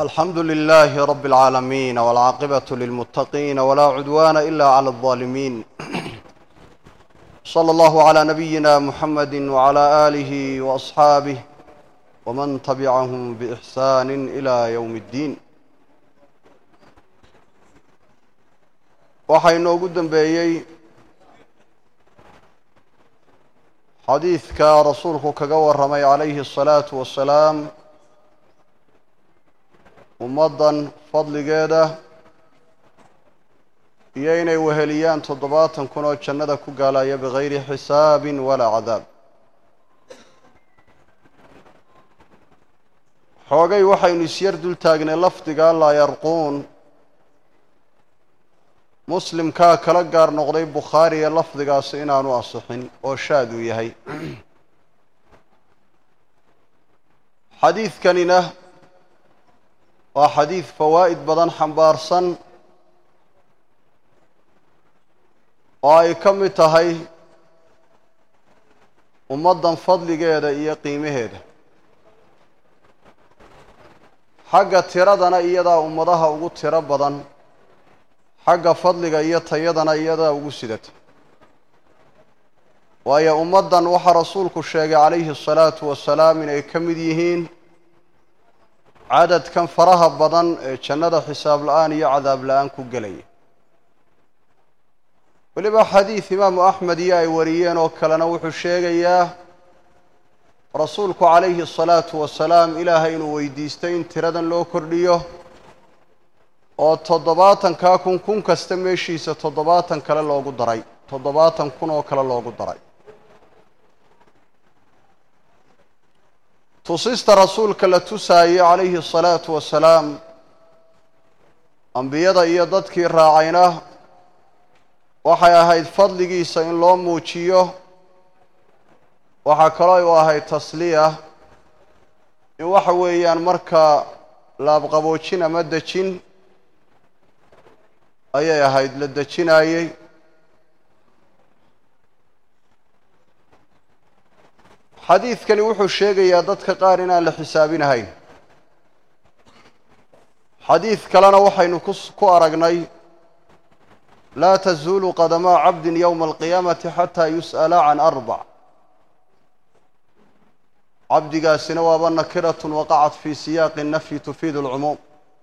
alxamdu lilaahi rabi اlcaalamiin wاlcaaqibaة lilmuttaqiin wlaa cudwana ila clى الظaalimiin slى اllahu عlى nabiyina muxamadi wعlى آlih وaصxaabih wman tabicahum bإxsan ilى ywm اddiin waxaa inoogu dembeeyey xadiidka rasuulku kaga warramay calayhi الsalaaةu wasalaam ummaddan fadligeeda iyo inay weheliyaan toddobaatan kun oo jannada ku gaalaya bigayri xisaabin walaa cadaab xoogay waxaynu isyar dul taagnay lafdiga laa yarquun muslimkaa kala gaar noqday bukhaariga lafdigaasi inaanu asixin oo shaad uu yahay xadiidkanina waa xadiid fawaa'id badan xambaarsan oo ay ka mid tahay ummaddan fadligeeda iyo qiimaheeda xagga tiradana iyadaa ummadaha ugu tiro badan xagga fadliga iyo tayadana iyadaa ugu sidata waayo ummaddan waxaa rasuulku sheegay calayhi asalaatu wasalaam inay ka mid yihiin cadadkan faraha badan ee jannada xisaab la-aan iyo cadaab la-aan ku gelaya weliba xadiid imaamu axmed iyo ay wariyeen oo kalena wuxuu sheegayaa rasuulku calayhi asalaatu wasalaam ilaahay inuu weydiistay in tiradan loo kordhiyo oo toddobaatankaa kun kun kasta meeshiisa toddobaatan kale loogu daray toddobaatan kun oo kale loogu daray tusista rasuulka la tusaayey calayhi asalaatu wasalaam ambiyada iyo dadkii raacayna waxay ahayd fadligiisa in loo muujiyo waxaa kaloo u ahayd tasliya in waxa weeyaan marka laabqaboojin ama dejin ayay ahayd la dejinaayey xadiidkani wuxuu sheegayaa dadka qaar inaan la xisaabinahayn xadiid kalena waxaynu ku aragnay laa tazuulu qadamaa cabdin yowma alqiyaamati xataa yus'ala can arbac cabdigaasina waaba nakiratun waqacat fii siyaaqi nafyi tufiidu alcumuum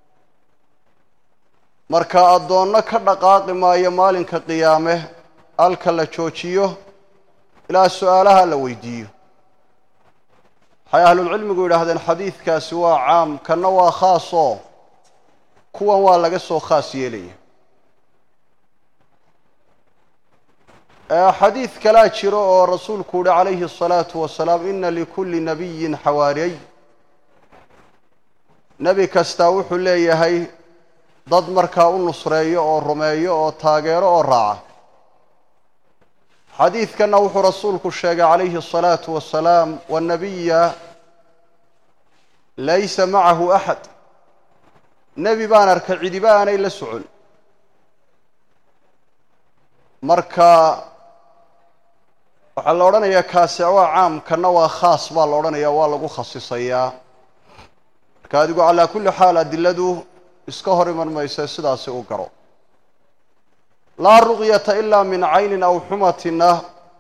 marka addoonno ka dhaqaaqi maayo maalinka qiyaame halka la joojiyo ilaa su-aalaha la weydiiyo waxay ahlulcilmigu yidhaahdeen xadiidkaasi waa caam kanna waa khaasoo kuwan waa laga soo khaas yeelaya xadiid kalaa jiro oo rasuulku uhi calayhi الsalaatu wasalaam ina likulli nabiyin xawaariyey nebi kastaa wuxuu leeyahay dad markaa u nusreeyo oo rumeeyo oo taageero oo raaca xadiidkanna wuxuu rasuulku sheegay calayhi الsalaatu wasalaam wanabiya laysa macahu axad nebi baan arkay cidiba aanay la socon marka waxaa la odhanayaa kaasi waa caam kanna waa khaas baa la odhanayaa waa lagu khasisayaa marka adigu calaa kulli xaal adiladu iska hor iman maysa sidaasi u garo laa ruqyata ilaa min caynin aw xumatina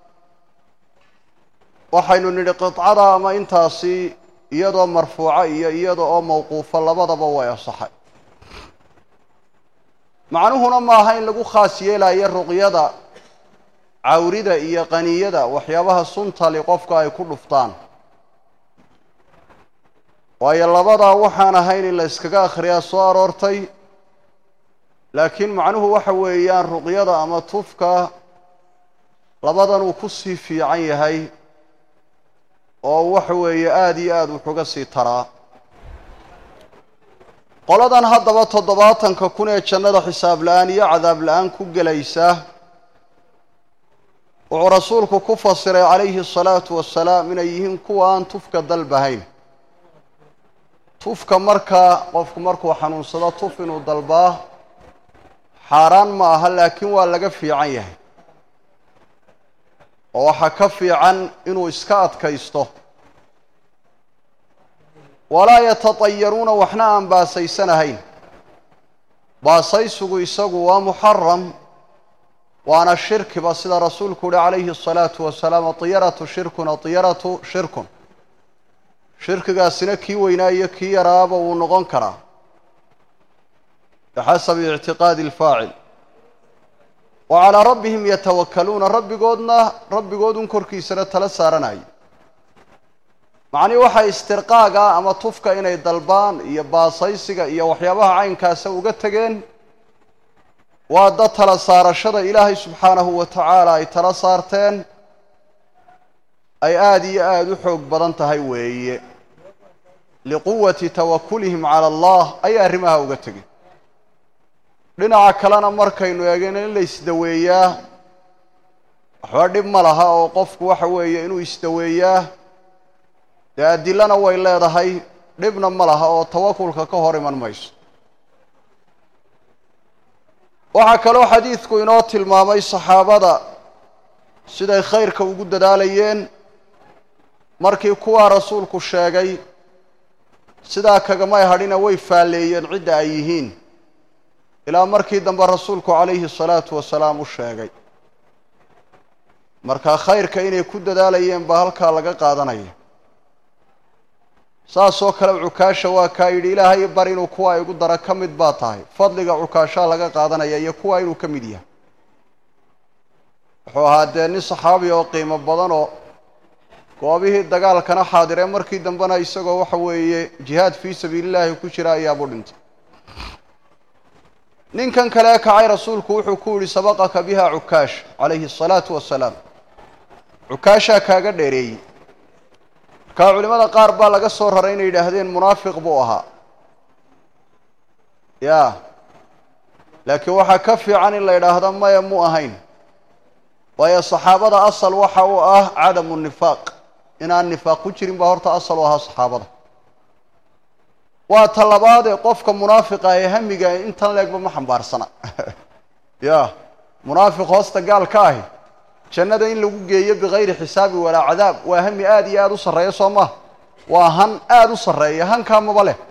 waxaynu nidhi qidcada ama intaasi iyadoo marfuuca iyo iyada oo mawquufa labadaba way asaxay macnuhuna maaha in lagu khaas yeelayo ruqyada cawrida iyo qaniyada waxyaabaha suntali qofka ay ku dhuftaan waayo labadaa waxaan ahayn in la yskaga akhriyaa soo aroortay laakiin macnuhu waxa weeyaan ruqyada ama tufka labadan uu ku sii fiican yahay oo waxa weeye aada iyo aada wuxuga sii taraa qoladan haddaba toddobaatanka kun ee jannada xisaab la-aan iyo cadaab la-aan ku gelaysa wuxuu rasuulku ku fasiray calayhi asalaatu wasalaam inay yihiin kuwa aan tufka dalbahayn tufka markaa qofku markuu xanuunsado tuf inuu dalbaa xaaraan ma aha laakiin waa laga fiican yahay oo waxaa ka fiican inuu iska adkaysto walaa yatatayaruuna waxna aan baasaysanahayn baasaysigu isagu waa muxaram waana shirkiba sida rasuulku uhi calayhi الsalaatu wasalaam atiyaratu shirkun atiyaratu shirkun shirkigaasina kii weynaa iyo kii yaraaba wuu noqon karaa bixasabi ictiqaadi اlfaacil wa calaa rabbihim yatawakaluuna rabbigoodna rabbigoodun korkiisana tala saaranayo macnii waxay istirqaaga ama tufka inay dalbaan iyo baasaysiga iyo waxyaabaha caynkaasa uga tegeen waa dad tala saarashada ilaahay subxaanahu wa tacaala ay tala saarteen ay aada iyo aada u xoog badan tahay weeye liquwati tawakulihim cala allah ayay arrimaha uga tegeen dhinaca kalena markaynu eegayno in la isdaweeyaa waxba dhib ma laha oo qofku waxa weeye inuu isdaweeyaa dee adilana way leedahay dhibna ma laha oo tawakulka ka hor iman mayso waxaa kaloo xadiidku inoo tilmaamay saxaabada siday khayrka ugu dadaalayeen markii kuwaa rasuulku sheegay sidaa kagamay hadhina way faalleeyeen cidda ay yihiin ilaa markii dambe rasuulku calayhi الsalaatu wasalaam u sheegay marka khayrka inay ku dadaalayeen baa halkaa laga qaadanaya saasoo kale cukaasha waa kaa yidhi ilaahay bar inuu kuwa igu dara ka mid baa tahay fadliga cukaashaa laga qaadanaya iyo kuwa inuu ka mid yahay wuxuu ahaa dee nin saxaabi oo qiimo badan oo goobihii dagaalkana xaadiree markii dambena isagoo waxa weeye jihaad fii sabiili llaahi ku jira ayaabuu dhintay ninkan kale kacay rasuulku wuxuu ku yidhi sabaqaka biha cukaash calayhi الsalaatu wasalaam cukaashaa kaaga dheereeyey markaa culimada qaar baa laga soo raray inay yidhaahdeen munaafiq buu ahaa ya laakiin waxaa ka fiican in la yidhaahdo maya mu ahayn waayo saxaabada asal waxa uu ah cadamu nifaaq inaan nifaaq ku jirin baa horta asal u ahaa saxaabada waa ta labaadee qofka munaafiqa ee hamiga intan leegba ma xambaarsana ya munaafiq hoosta gaal ka ahi jannada in lagu geeyo bikayri xisaabi walaa cadaab waa hami aada iyo aada u sarreeya soo maha waa han aada u sarreeya hankaa maba leh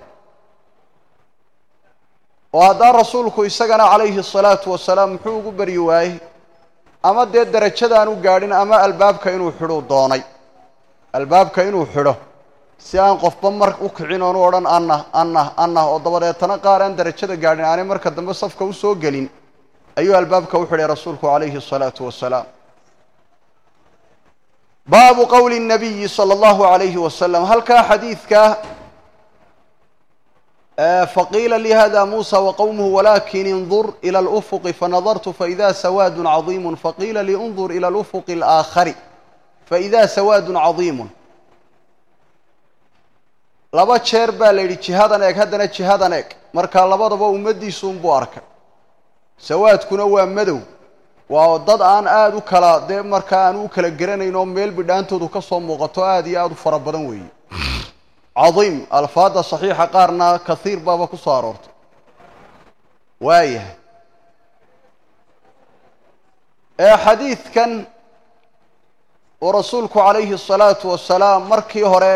oo haddaan rasuulku isagana calayhi الsalaatu wasalaam muxuu ugu beryi waayey ama dee derajadaan u gaadhin ama albaabka inuu xidhuu doonay albaabka inuu xidho si aan qofba mar u kicin oonu odhan anah anah anah oo dabadeetana qaar aan derajada gaadhin aanay marka dambe safka usoo gelin ayuu albaabka u xidhay rasuulku calayhi الsalaatu wasalaam baabu qowli الnabiyi salى اllahu عalayhi wasalam halkaa xadiidka faqiila li hada musa waqowmuhu walakin indur ilى اlأfuqi fanadartu faإida sawaad caظiim faqiila li undur ilى اlأfuqi الآakhari faإida sawaad caظiim laba jeer baa la yidhi jihadan eeg haddana jihadan eeg markaa labadaba ummaddiisuunbuu arkay sawaadkuna waa madow waa dad aan aada u kala dee markaa aan u kala geranayn oo meel bidhaantoodu ka soo muuqato aada iyo aada u fara badan weeye cadiim alfaadda saxiixa qaarna kahiir baaba ku soo aroortay waayahay ee xadiidkan uu rasuulku calayhi الsalaatu wasalaam markii hore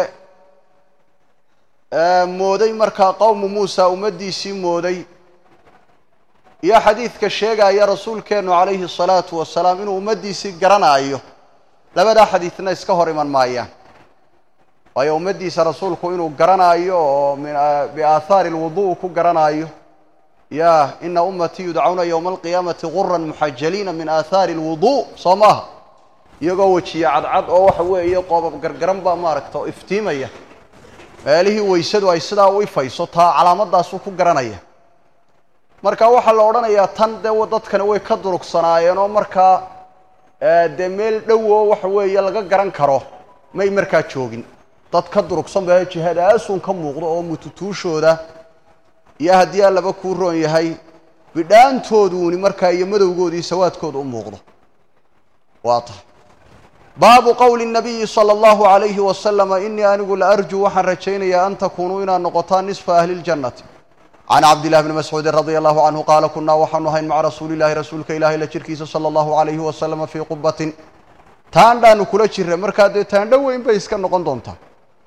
mooday markaa qowmu muusa ummaddiisii mooday iyo xadiidka sheegaya rasuulkeennu calayhi الsalaatu wasalaam inuu ummaddiisii garanaayo labadaa xadiidna iska hor iman maayaan waayo ummaddiisa rasuulku inuu garanaayo oo min biaahaari اlwudu ku garanaayo ya ina ummatii yudcawna ywma alqiyaamati guran muxajaliina min aahaari اlwudu soo maaha iyagoo wejiye cadcad oo waxa weeye qoobab gargaran baa maaragta oo iftiimaya meelihii weysadu ay sidaa u ifayso taa calaamadaasuu ku garanaya marka waxaa la odhanayaa tan dee dadkani way ka durugsanaayeen oo markaa dee meel dhow oo waxa weeye laga garan karo may markaa joogin dad ka durugsan ba jihadaasun ka muuqdo oo mututuushooda iyo haddii allaba kuu roon yahay bidhaantooduuni markaa iyo madowgoodii sawaadkooda u muuqdo waa tahay baabu qowli الnabiyi salى اllahu عalayhi waslama inii anigu la arjuu waxaan rajaynayaa an takunuu inaad noqotaan nisfa ahli اljannati can cabdillahi bni mascuudin radia allahu canhu qaala kunaa waxaanu ahayn maca rasuuli llahi rasuulka ilahi la jirkiisa salى اllahu عalayhi wasalama fii qubatin taandhaanu kula jirra markaa dee taandho weyn bay iska noqon doontaa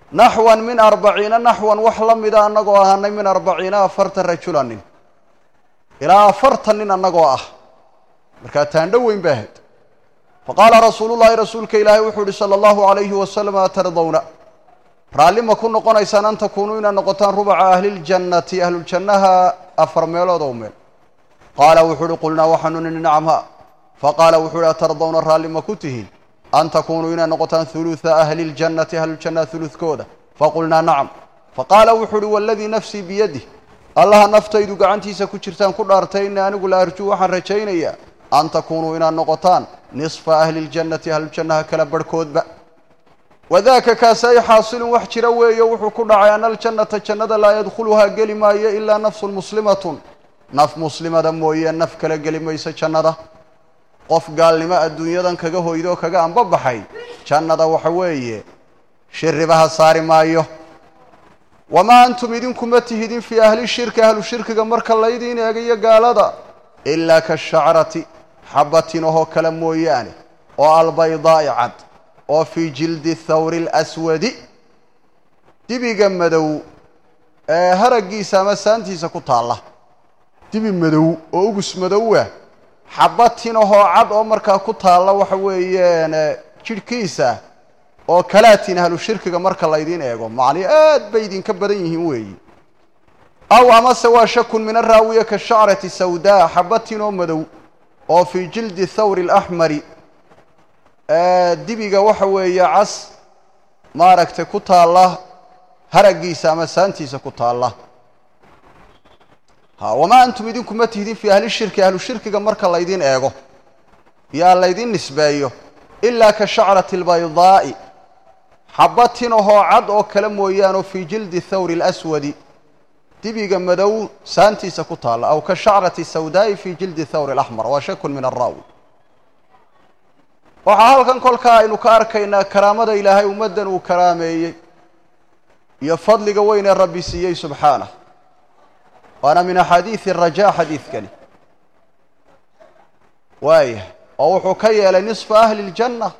naxwan min arbaciina naxwan wax la mida annagoo ahaanay min arbaciina afartan rajula nin ilaa afartan nin annagoo ah markaa taandho weyn ba ahayd faqaala rasuulu llahi rasuulka ilaahay wuxuu ihi sala allahu alayhi wasalam atardawna raalli ma ku noqonaysaan an takuunuu inaad noqotaan rubaca ahliljannati ahluljannaha afar meelood oo meel qaala wuxuu uhi qulnaa waxaanu nini nacam ha faqaala wuxuu uhi atardawna raalli ma ku tihiin an takuunuu inaad noqotaan huluثa ahli اljannati ahluljannaha huludkooda faqulnaa nacam faqaala wuxuu uhi waladii nafsii biyadih allaha naftaydu gacantiisa ku jirtaan ku dhaartay ina anigu la arjuu waxaan rajaynayaa an takuunuu inaad noqotaan nisfa ahli اljannati ahluljannaha kala barhkoodba wadaaka kaasi ay xaasilun wax jira weeyo wuxuu ku dhacay ana aljannata jannada laa yadkhuluhaa geli maayo ilaa nafsun muslimatun naf muslimada mooye naf kala geli mayso jannada qof gaalnimo adduunyadan kaga hoydoo kaga anbabaxay jannada waxa weeye shiribaha saari maayo wamaa antum idinkuma tihidin fii ahli shirki ahlu shirkiga marka laydiin eegayo gaalada ilaa kashacrati xabatin ohoo kale mooyaane oo albaydaa'i cad oo fii jildi thawri اlaswadi dibiga madow ee haraggiisa ama saantiisa ku taalla dibi madow oo ugus madowa xabatin ahoo cad oo markaa ku taalla waxa weeyaan jidhkiisa oo kalaatin ahlu shirkiga marka laydiin eego macnii aad bay idinka badan yihiin weeyi aw amase waa shakun min araawiya ka shacrati sawdaa xabatin oo madow oo fii jildi thawri اlaxmari dibiga waxa weeye cas maaragtay ku taalla haraggiisa ama saantiisa ku taalla ha wamaa antum idinkuma tihdin fii ahli shirki ahlu shirkiga marka laydiin eego yaa laydiin nisbeeyo ilaa ka shacrati albaydaa'i xabatin ahoo cad oo kale mooyaane fii jildi thawri اlaswadi dibiga madow saantiisa ku taalla aw ka shacrati sawdaa'i fii jildi thawri اlaxmar waa shakun min araawi waxaa halkan kolkaa aynu ka arkaynaa karaamada ilaahay ummaddan uu karaameeyey iyo fadliga weyn ee rabbi siiyey subxaanah waana min axaadiidi rajaa xadiidkani waayah oo wuxuu ka yeelay nisfa ahli اljanna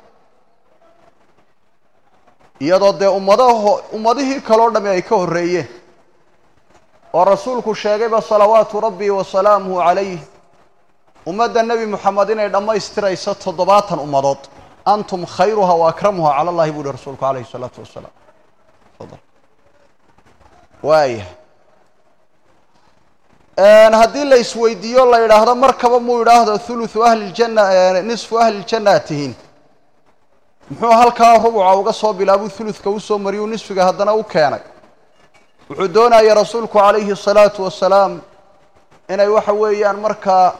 iyadoo dee ummadaho ummadihii kaloo dhami ay ka horreeyeen oo rasuulku sheegayba salawaatu rabbi wa salaamuhu calayh ummadda nebi moxamed inay dhammaystirayso toddobaatan ummadood antum khayruha wa akramuha cala allahi buu uhi rasuulku calayhi isalaatu wasalaam fadal waaya haddii la isweydiiyo la yidhaahdo markaba muu yidhaahdo thuluthu ahli ljanna nisfu ahli ljanna ad tihiin muxuu halkaa rubuca uga soo bilaabuu thuluthka usoo mariyuu nisfiga haddana u keenay wuxuu doonaya rasuulku calayhi الsalaatu wasalaam inay waxa weeyaan markaa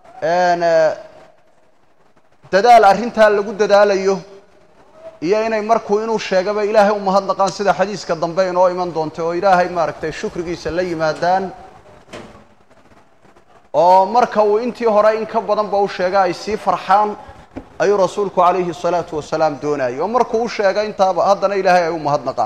dadaal arrintaa lagu dadaalayo iyo inay markuu inuu sheegaba ilaahay umahadnaqaan sida xadiiska dambe inoo iman doonta oo ilaahay maaragtay shukrigiisa la yimaadaan oo marka uu intii hore in ka badan ba u sheega ay sii farxaan ayuu rasuulku calayhi الsalaatu wasalaam doonayay oo markuu u sheega intaaba haddana ilaahay ay u mahadnaqaan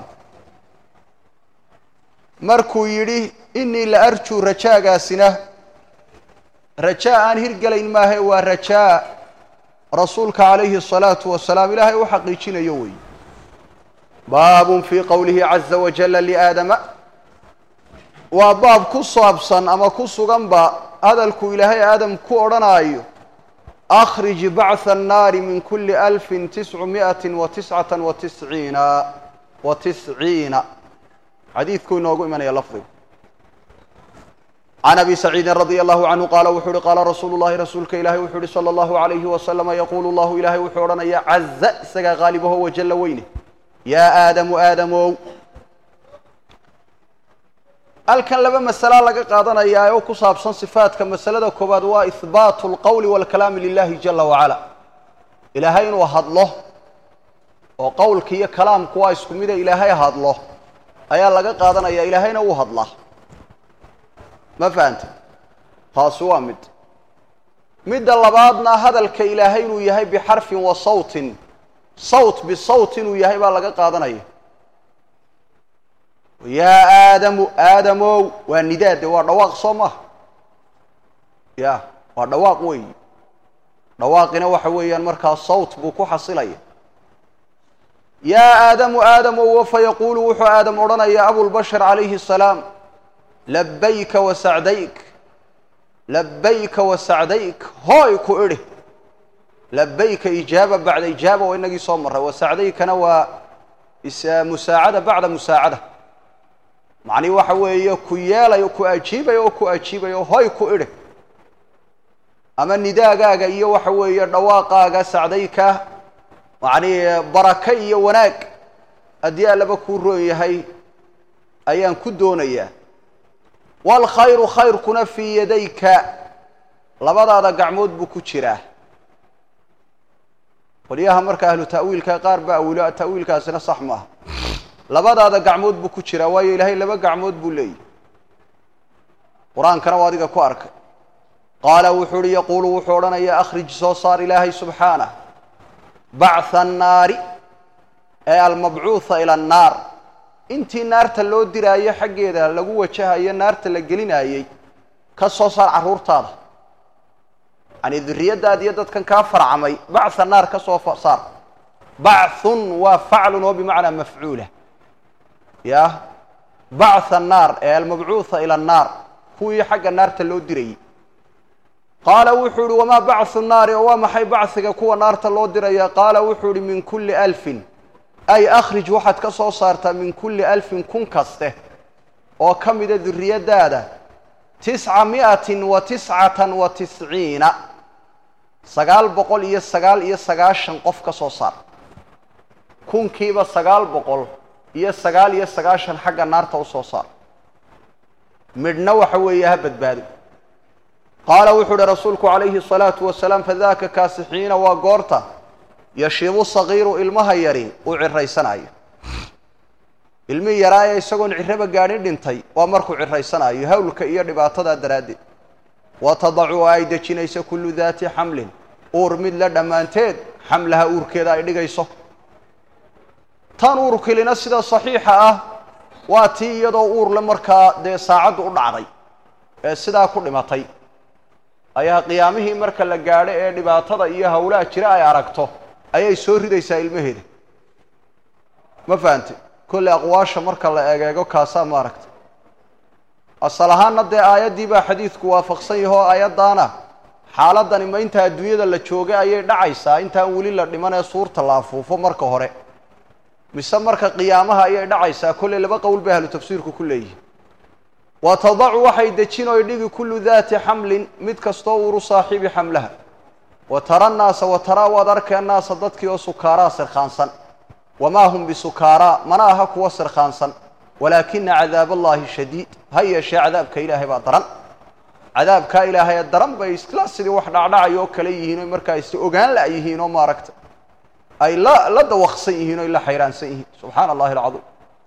markuu yidhi inii la arjuu rajaagaasina rajaa aan hirgelayn maahae waa rajaa rasuulka calayhi الsalaatu wasalaam ilaahay u xaqiijinayo wey baabun fii qowlihi caza wajala liaadama waa baab ku saabsan ama ku suganba hadalku ilaahay aadam ku odhanaayo akhrij bacثa الnaari min kuli alfi tiscu miئati wa tiscata wa tisciina wa tisciina xadiidkuu inoogu imanaya lafdigu can abi saciidin radia allahu canhu qaala wuxuu uhi qaala rasuulu llahi rasuulka ilahi wuxuu uhi salى allahu alayhi wasalama yaquulu llahu ilahay wuxuu odhanaya caza isagaa qaalibaho wajalla weyne yaa aadamu aadamow halkan laba masalaa laga qaadanayaa oo ku saabsan sifaadka masalada koowaad waa ihbaatu اlqowli wاlkalaami lilahi jala wacala ilaahay inuu hadlo oo qowlka iyo kalaamku waa isku mida ilaahay hadlo ayaa laga qaadanaya ilaahayna wuu hadlaa ma fahanta taasi waa mid midda labaadna hadalka ilaahay inuu yahay bixarfin wa sawtin sawt bisawt inuu yahay baa laga qaadanaya yaa aadamu aadamow waa nidaade waa dhawaaq soo maha ya waa dhawaaq weeyi dhawaaqina waxa weeyaan markaa sawt buu ku xasilaya yaa aadamu aadamow wafa yaquulu wuxuu aadam odhanayaa abulbashar calayhi asalaam labayka wa sacdayk labayka wa sacdayk hooy ku idhi labayka ijaaba bacda ijaaba waa inagii soo marray wa sacdaykana waa musaacada bacda musaacada macnihi waxa weeye ku yeelayo ku ajiibaya oo ku ajiibaya oo hoy ku idhi ama nidaagaaga iyo waxa weeye dhawaaqaaga sacdayka macnihi baraka iyo wanaag haddii allaba kuu roon yahay ayaan ku doonayaa waalkhayru khayrkuna fii yadayka labadaada gacmood buu ku jiraa qolyaha marka ahlu ta'wiilka qaar baa awilo ta'wiilkaasina sax maaha labadaada gacmood buu ku jiraa waayo ilaahay laba gacmood buu leeyahy qur-aankana waa adiga ku arkay qaala wuxuu uhi yaquulu wuxuu odhanayaa akhrij soo saar ilaahay subxaanah bactha annaari ee almabcuuha ila annaar intii naarta loo diraayo xaggeeda lagu wajahayo naarta la gelinaayey ka soo saar carruurtaada yani duriyaddaada iyo dadkan kaa farcamay bactha naar ka soo saar bachun waa faclun oo bimacnaa mafcuula ya bactha annaar ee almabcuuha ila annaar kuwii xagga naarta loo dirayey qaala wuxuu ihi wamaa bacthu nnaari oo waa maxay bachiga kuwa naarta loo diraya qaala wuxuu ihi min kulli alfin ay akhrij waxaad ka soo saartaa min kulli alfin kun kaste oo ka mida duriyaddaada tisca mi'atin wa tiscatan wa tisciina sagaal boqol iyo sagaal iyo sagaashan qof ka soo saar kunkiiba sagaal boqol iyo sagaal iyo sagaashan xagga naarta u soo saar midhna waxa weeye ha badbaado qaala wuxuu uhi rasuulku calayhi الsalaatu wasalaam fadaka kaasi xiina waa goorta yashibu sagiiru ilmaha yari uu ciraysanayo ilmihii yaraaya isagoon ciraba gaadhin dhintay waa markuu ciraysanayo hawlka iyo dhibaatadaa daraaddeed wa tadacu oo ay dejinayso kullu daati xamlin uur mid la dhammaanteed xamlaha uurkeeda ay dhigayso tan uurkilina sida saxiixa ah waa tii iyadoo uurle markaa dee saacaddu u dhacday ee sidaa ku dhimatay ayaa qiyaamihii marka la gaadho ee dhibaatada iyo hawlaha jira ay aragto ayay soo ridaysaa ilmaheeda ma fahante kolle aqwaasha marka la egeego kaasaa ma aragta asal ahaanna dee aayaddii baa xadiidku waafaqsan yaho aayaddaana xaaladani ma inta adduunyada la joogay ayay dhacaysaa intaan weli la dhiman ee suurta la afuufo marka hore mise marka qiyaamaha ayay dhacaysaa kolley laba qowl bay ahlu tafsiirku ku leeyihin wa tadacu waxay dejin oy dhigi kullu daati xamlin mid kastoo uuru saaxiibi xamlaha wa tara nnaasa wa taraa waad arkay annaasa dadkii oo sukaaraa sirkhaansan wamaa hum bisukaaraa mana aha kuwa sirkhaansan walaakina cadaab allahi shadiid ha yeeshee cadaabka ilaahay baa daran cadaabkaa ilaahay ee daran bay isla sidii wax dhacdhacay oo kale yihiin o markaa is ogaan la yihiin oo maaragta ay la la dawaqsan yihiin o la xayraansan yihiin subxaana allahi alcadiim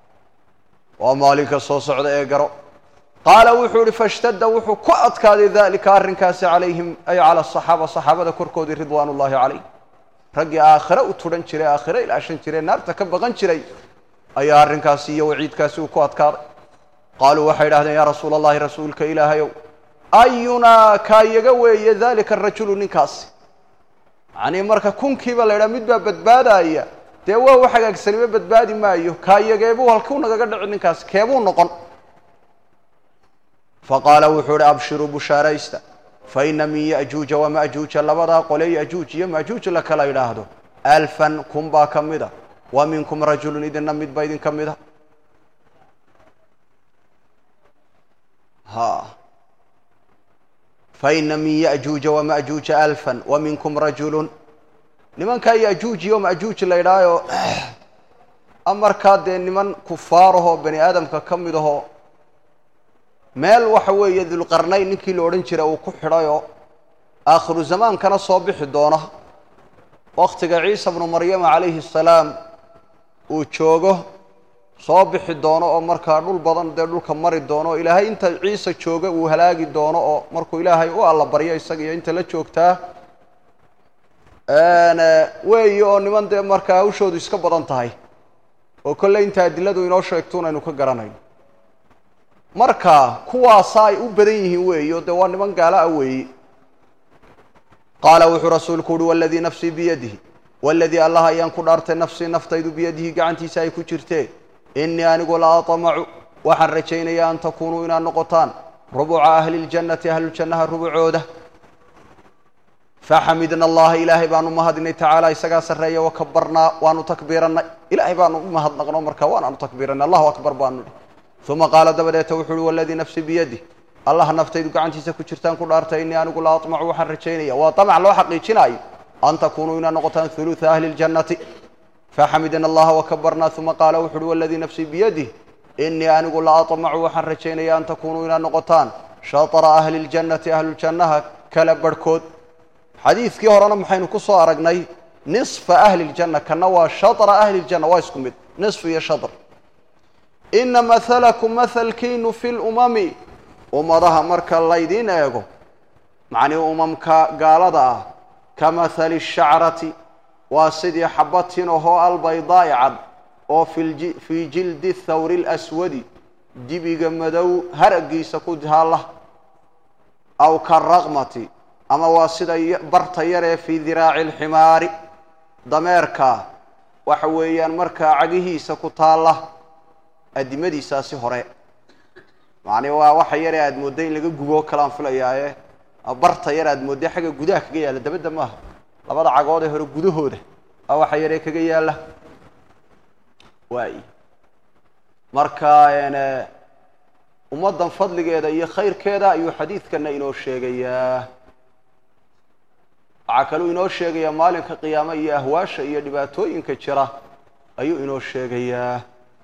waa maalinka soo socda ee garo qaala wuxuu ihi fashtadda wuxuu ku adkaaday dalika arrinkaasi calayhim ay cala asaxaaba saxaabada korkoodii ridwaan ullahi calayh raggii aakhire u tudhan jiray aakhire ilaashan jiray naarta ka baqan jiray ayaa arrinkaasi iyo waciidkaasi uu ku adkaaday qaaluu waxay idhahdeen yaa rasuula allahi rasuulka ilaahayow ayunaa kaayaga weeye dalika arajulu ninkaasi yacnii marka kunkiiba la ydhaha mid baa badbaadaya dee waa u hagaagsanimo badbaadi maayo kaayageebuu halkuu nagaga dhici ninkaasi keebuu noqon faqaala wuxuu uhi abshiruu bushaaraysta faina min ya'juuja wama'juuja labadaa qole ya'juuj iyo ma'juuj la kala idhaahdo alfan kun baa ka mida wa minkum rajulun idinna midba idin ka mida ha faina min ya'juuja wama'juuja alfan wa minkum rajulun nimankaa ya'juuj iyo ma'juuj la idhaayo amarkaa dee niman kufaarahoo bani aadamka ka mid ahoo meel waxa weeye dulqarnayn ninkii la odhan jiray uu ku xidhayoo aakhiru zamaankana soo bixi doona wakhtiga ciisa bnu maryama calayhi asalaam uu joogo soo bixi doono oo markaa dhul badan dee dhulka mari doono oo ilaahay inta ciise jooga uu halaagi doono oo markuu ilaahay u alla baryo isaga iyo inta la joogtaa weeye oo niman dee markaa hawshoodu iska badan tahay oo kolley inta adiladu inoo sheegto unaynu ka garanayno marka kuwaasa ay u badan yihiin weeye o dee waa niman gaala ah weeye qaala wuxuu rasuulku uhi waladii nafsii biyadihi waladii allah ayaan ku dhaartay nafsii naftaydu biyadihi gacantiisa ay ku jirtee inii anigu la aطmacu waxaan rajaynayaa an takunuu inaad noqotaan rubuca ahli ljannati ahlujannaha rubucooda faxamidna allaha ilaahay baanu mahadinay tacaala isagaa sarreeya wakabarnaa waanu takbiirannay ilaahay baanu u mahadnaqno markaa waanaanu takbiiranay allahu akbar baanu ihi uma qaala dabadeeta wuxu uhi waladii nafsi biyadih allah naftaydu gacantiisa ku jirtaan ku dhaartay inii anigu la aطmacu waxaan rajaynaya waa amac loo xaqiijinaayo an takunuu inaad noqotaan huluثa ahli اljannati faxamidna allaha wakabarnaa uma qaala wuxu uhi waladii nafsii biyadih inii anigu la aطmacu waxaan rajaynaya an takunuu inaad noqotaan shatra ahli اljannati ahlujannaha kala barhkood xadiidkii horena maxaynu ku soo aragnay nisfa ahli اljanna kana waa shatra ahli اljanna waa isku mid nisf iyo shatr ina mahalkum mahalkiinu fi lumami ummadaha marka laydiin eego macnii umamka gaalada ah ka mahali shacrati waa sidii xabatin ahoo albaydaa'i cad oo fii jildi thawri اlaswadi dibiga madow haragiisa ku taalla aw karaqmati ama waa sida barta yaree fii diraaci اlximaari dameerka waxa weeyaan markaa cagihiisa ku taalla addimadiisaasi hore macnii waa waxa yaree aada moodday in laga guboo kalaan filayaaye barta yar aad moodday xagga gudaha kaga yaalla dabadda maaha labada cagood ee hore gudahooda waa waxa yaree kaga yaalla waay marka ummaddan fadligeeda iyo khayrkeeda ayuu xadiidkana inoo sheegayaa waxaa kaluu inoo sheegayaa maalinka qiyaame iyo ahwaasha iyo dhibaatooyinka jira ayuu inoo sheegayaa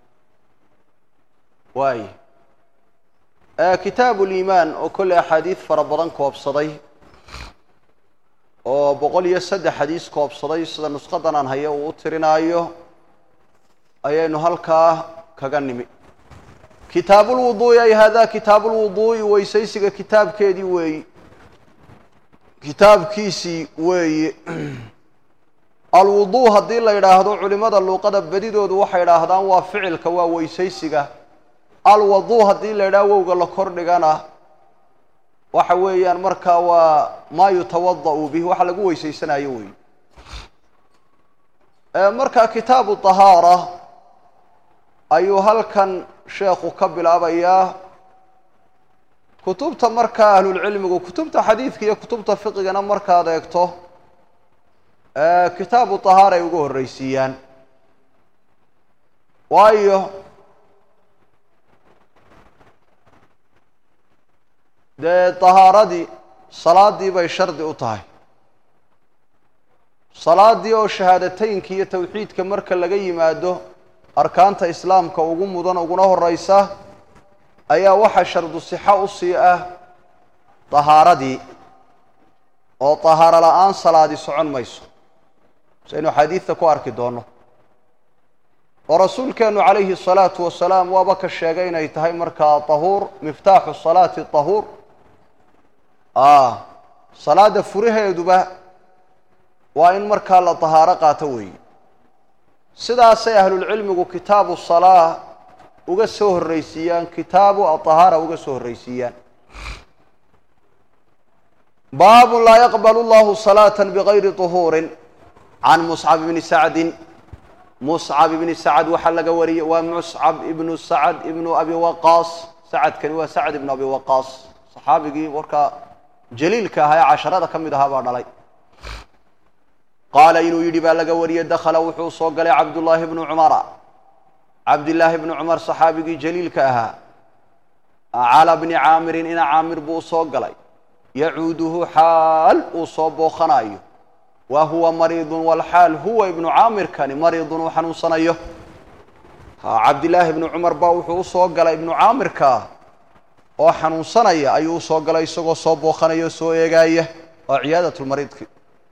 waay kitaabu liimaan oo kolley axaadiid fara badan koobsaday oo boqol iyo saddex xadiis koobsaday sida nusqadan aan hayo uu u tirinaayo ayaynu halkaa kaga nimi kitaabulwuduu'i ay haadaa kitaabulwuduu'i weysaysiga kitaabkeedii weeyi kitaabkiisii weeye alwuduu haddii la yidhaahdo culimada luuqada bedidoodu waxay idhaahdaan waa ficilka waa weysaysiga alwaduu haddii la yidhaha wowga la kor dhigana waxa weeyaan markaa waa maa yutawada'u bih waxa lagu weysaysanayo wey marka kitaabu طahaara ayuu halkan sheekhu ka bilaabayaa kutubta markaa ahlulcilmigu kutubta xadiidka iyo kutubta fiqigana markaad eegto kitaabu طahaara ay uga horreysiiyaan waayo dee طahaaradii salaadii bay shardi u tahay salaadii oo shahaadateynka iyo tawxiidka marka laga yimaado arkaanta islaamka ugu mudan uguna horeysa ayaa waxaa shardu sixo usii ah طahaaradii oo طahaaro la-aan salaadi socon mayso saynu xadiidta ku arki doono oo rasuulkeenu calayhi الsalaatu wasalaam waaba ka sheegay inay tahay markaa طahuur miftaaxu salaati طahuur salaada furaheeduba waa in markaa la طahaaro qaato weeye sidaasay ahlulcilmigu kitaabu salaa uga soo horreysiiyaan kitaabu aطahaara uga soo horreysiiyaan baabu laa yaqbal اllahu salaaة bغayri طuhuuri can muscab bni sacdi muscab ibni sacad waxaa laga wariyey waa muscab ibnu sacad ibnu abi waqaas sacadkani waa sacad ibnu abi waqaas saxaabigii warkaa jaliilka ahaa ee casharada ka mid ahaa baa dhalay qaala inuu yidhi baa laga wariyey dakhala wuxuu soo galay cabdullaahi bnu cumara cabdillaahi bnu cumar saxaabigii jaliilka ahaa cala bni caamirin ina caamir buu soo galay yacuuduhu xaal uu soo booqanayo wa huwa mariidun walxaal huwa ibnu caamirkani mariidun uu xanuunsanayo cabdillaahi ibnu cumar baa wuxuu usoo galay ibnu caamirkaa oo xanuunsanaya ayuu usoo galay isagoo soo booqanaya oo soo eegaaya waa ciyaadatulmariidki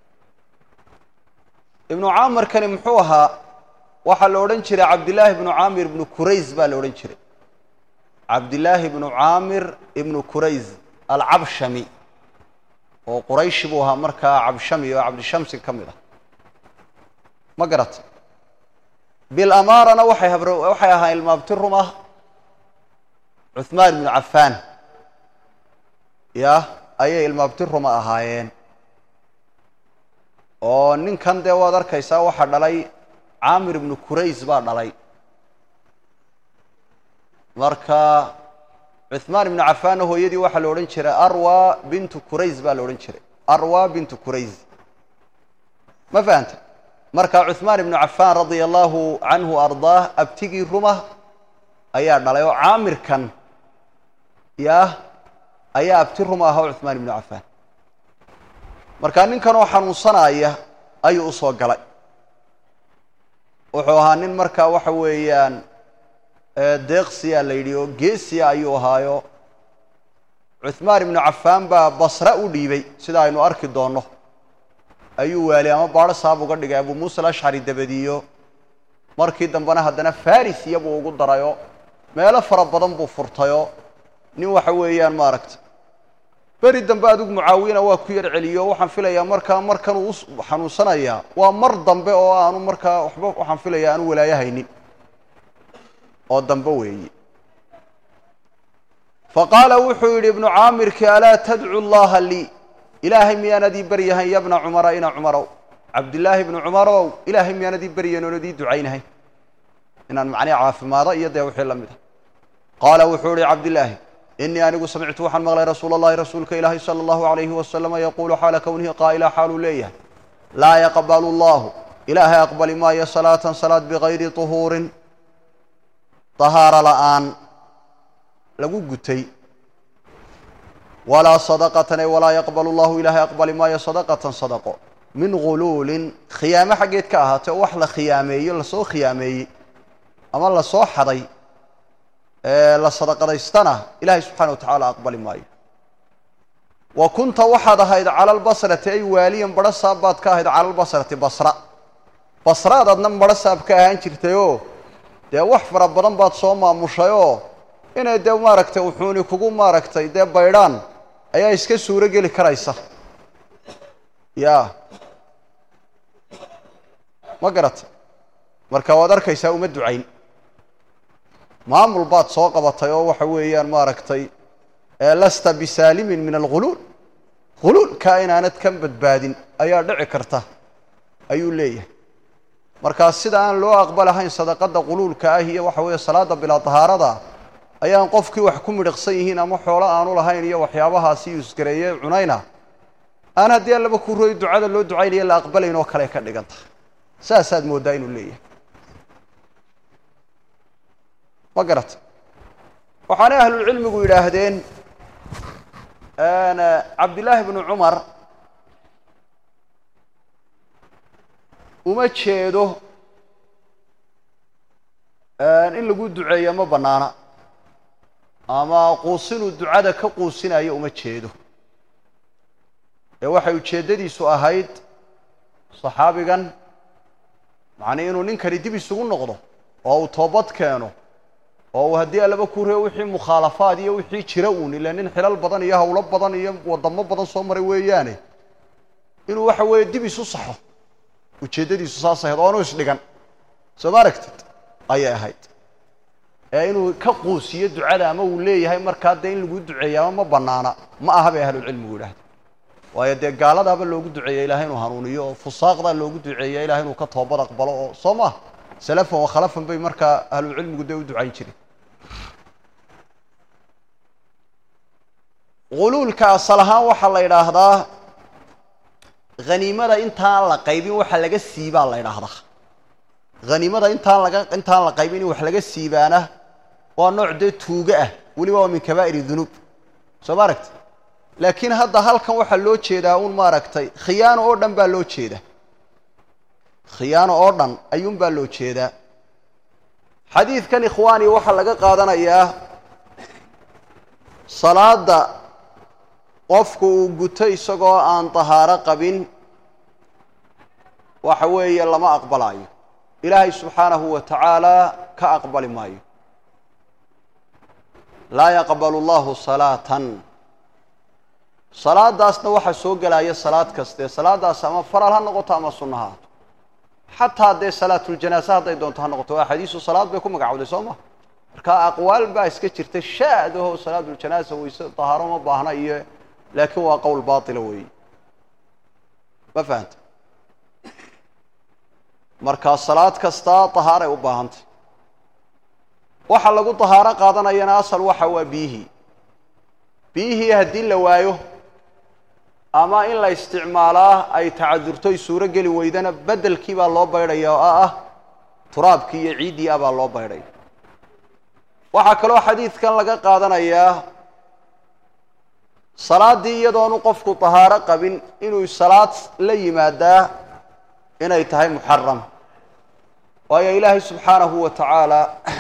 ibnu caamirkani muxuu ahaa waxaa la odhan jiray cabdillaahi ibnu caamir ibnu qurays baa la odhan jiray cabdillaahi ibnu caamir ibnu qurays alcabshami oo qurayshi buu ahaa markaa cabshami oo cabdishamsi ka mid ah ma garatay bilamaarana waxay habr waxay ahaa ilmaabti rum ah cuhmaan ibnu cafaan ya ayay ilmaabti ruma ahaayeen oo ninkan dee waad arkaysaa waxaa dhalay caamir ibnu qurays baa dhalay marka cuثmaan ibnu cafaanna hooyadii waxaa la odhan jiray arwa bintu qurays baa la odhan jiray arwa bintu qurays ma fahanta marka cuثmaan ibnu cafaan radia allahu canhu ardaah abtigii ruma ayaa dhalay oo caamirkan yah ayaa abti ruma aha o cuثmaan ibnu cafaan marka ninkan oo xanuunsanaya ayuu usoo galay wuxuu ahaa nin markaa waxa weeyaan deeqsiya la yidhi oo geesiya ayuu ahaayo cuثmaan ibnu cafaan baa basra u dhiibay sida aynu arki doonno ayuu waali ama baadho saab uga dhigay abu muusa alashcari dabadiyo markii dambena haddana faris iyabuu ugu darayo meelo fara badan buu furtayo nin waxa weeyaan maaragta beri dambe adigu mucaawiyana waa ku yar celiyo waxaan filayaa markaa markan uu xanuunsanayaa waa mar dambe oo aanu markaa waxba waxaan filayaa aanu walaayo haynin oo dambe weeye faqaala wuxuu yidhi ibnu caamirki alaa tadcu llaha lii ilaahay miyaanad ii baryahayn ya bna cumara ina cumarow cabdillaahi ibnu cumarow ilaahay miyaanad ii baryahayn oonad ii ducaynahay inaan macnii caafimaado iyo dee wixii la mid a qaala wuxuu ihi cabdillaahi inii anigu samictu waxaan maqlay rasuula allahi rasuulka ilaahi sala allahu alayhi wasalama yaquulu xaala kownihi qaa'ila xaaluu leeyahay laa yaqbalu allahu ilaahay aqbali maayo salaatan salaad bigayri tuhuurin tahaaro la'aan lagu gutay walaa sadaqatan ay walaa yaqbalu llahu ilaahay aqbali maayo sadaqatan sadaqo min guluulin khiyaamo xaggeed ka ahaatay oo wax la khiyaameeyo lasoo khiyaameeyey ama lasoo xaday la sadaqadaystana ilaahay subxana wa tacaala aqbali maayo wa kunta waxaad ahayd cala lbasrati ay waaliyan badho saab baad ka ahayd cala lbasrati basra basraad adna badho saab ka ahaan jirtayoo dee wax fara badan baad soo maamushayoo inay dee maaragtay wuxuuni kugu maaragtay dee baydhaan ayaa iska suuro geli karaysa ya ma garata marka waad arkaysaa uma ducayn maamul baad soo qabatay oo waxa weeyaan maaragtay lasta bisaalimin min alguluul guluulkaa inaanad ka badbaadin ayaa dhici karta ayuu leeyahay markaa sida aan loo aqbalahayn sadaqada quluulka ah iyo waxa weeye salaada bilaa dahaarada ayaan qofkii wax ku midhiqsan yihiin ama xoolo aanu lahayn iyo waxyaabahaasi yuusgareeye cunayna aan haddii allaba ku roy ducada loo ducaynaya la aqbalayn oo kale ka dhigan tahay saasaad mooddaa inuu leeyahay ma garata waxaanay ahlulcilmigu yidhaahdeen cabdillaahi bnu cumar uma jeedo in lagu duceeyo ma bannaana ama quusinuu ducada ka quusinayo uma jeedo ee waxay ujeeddadiisu ahayd saxaabigan macnii inuu ninkani dib isugu noqdo oo uu toobad keeno oo uu haddii allaba ku reo wixii mukhaalafaad iyo wixii jira uun ila nin xilal badan iyo hawlo badan iyo wadamo badan soo maray weeyaane inuu waxa weeye dib isu saxo ujeeddadiisu saas ahayd oonu isdhigan soo ma aragtid ayay ahayd ee inuu ka quusiyo ducada ama uu leeyahay markaa dee in lagu duceeya ama ma banaana ma aha bay ahlulcilmigu yidhahda waayo dee gaaladaaba loogu duceeya ilahay inuu hanuuniyo oo fusaaqdaa loogu duceeya ilahay inuu ka toobad aqbalo oo soo maha salafan wa khalafan bay markaa ahlulcilmigu dee u ducayn jireen guluulka asal ahaan waxaa la yidhaahdaa haniimada intaan la qaybin waxa laga siibaa la yidhaahdaa haniimada intaan laga intaan la qaybin in wax laga siibaana waa nooc dee tuuga ah weliba waa min kabaa'ir dunuub soo ma aragti laakiin hadda halkan waxaa loo jeedaa un maaragtay khiyaano oo dhan baa loo jeeda khiyaano oo dhan ayuun baa loo jeedaa xadiidkan ikhwaani waxaa laga qaadanayaa salaada qofku uu guto isagoo aan tahaaro qabin waxa weeye lama aqbalaayo ilaahay subxaanahu wa tacaala ka aqbali maayo laa yaqbalu llahu salaatan salaadaasna waxaa soo gelaya salaad kaste salaadaas ama faral ha noqoto ama sunna ha haato xataa dee salaatuljanaasa hadday doonto ha noqoto waa xadiisu salaad bay ku magacowday soo ma marka aqwaal baa iska jirta shaadaho salaatuljanaasa wayse tahaaro ma baahna iyo laakiin waa qowl baatila weeye ma fahanta markaa salaad kastaa tahaaray u baahantay waxa lagu tahaaro qaadanayana asal waxa waa biyihii biyihii haddii la waayo ama in la isticmaalaa ay tacadurto ay suuro geli weydana beddelkii baa loo baydhaya oo ah turaabkii iyo ciiddii ah baa loo baydhaya waxaa kaloo xadiidkan laga qaadanayaa salaaddii iyadoonu qofku tahaaro qabin inuu salaad la yimaadaa inay tahay muxaram waayo ilaahay subxaanahu wa tacaala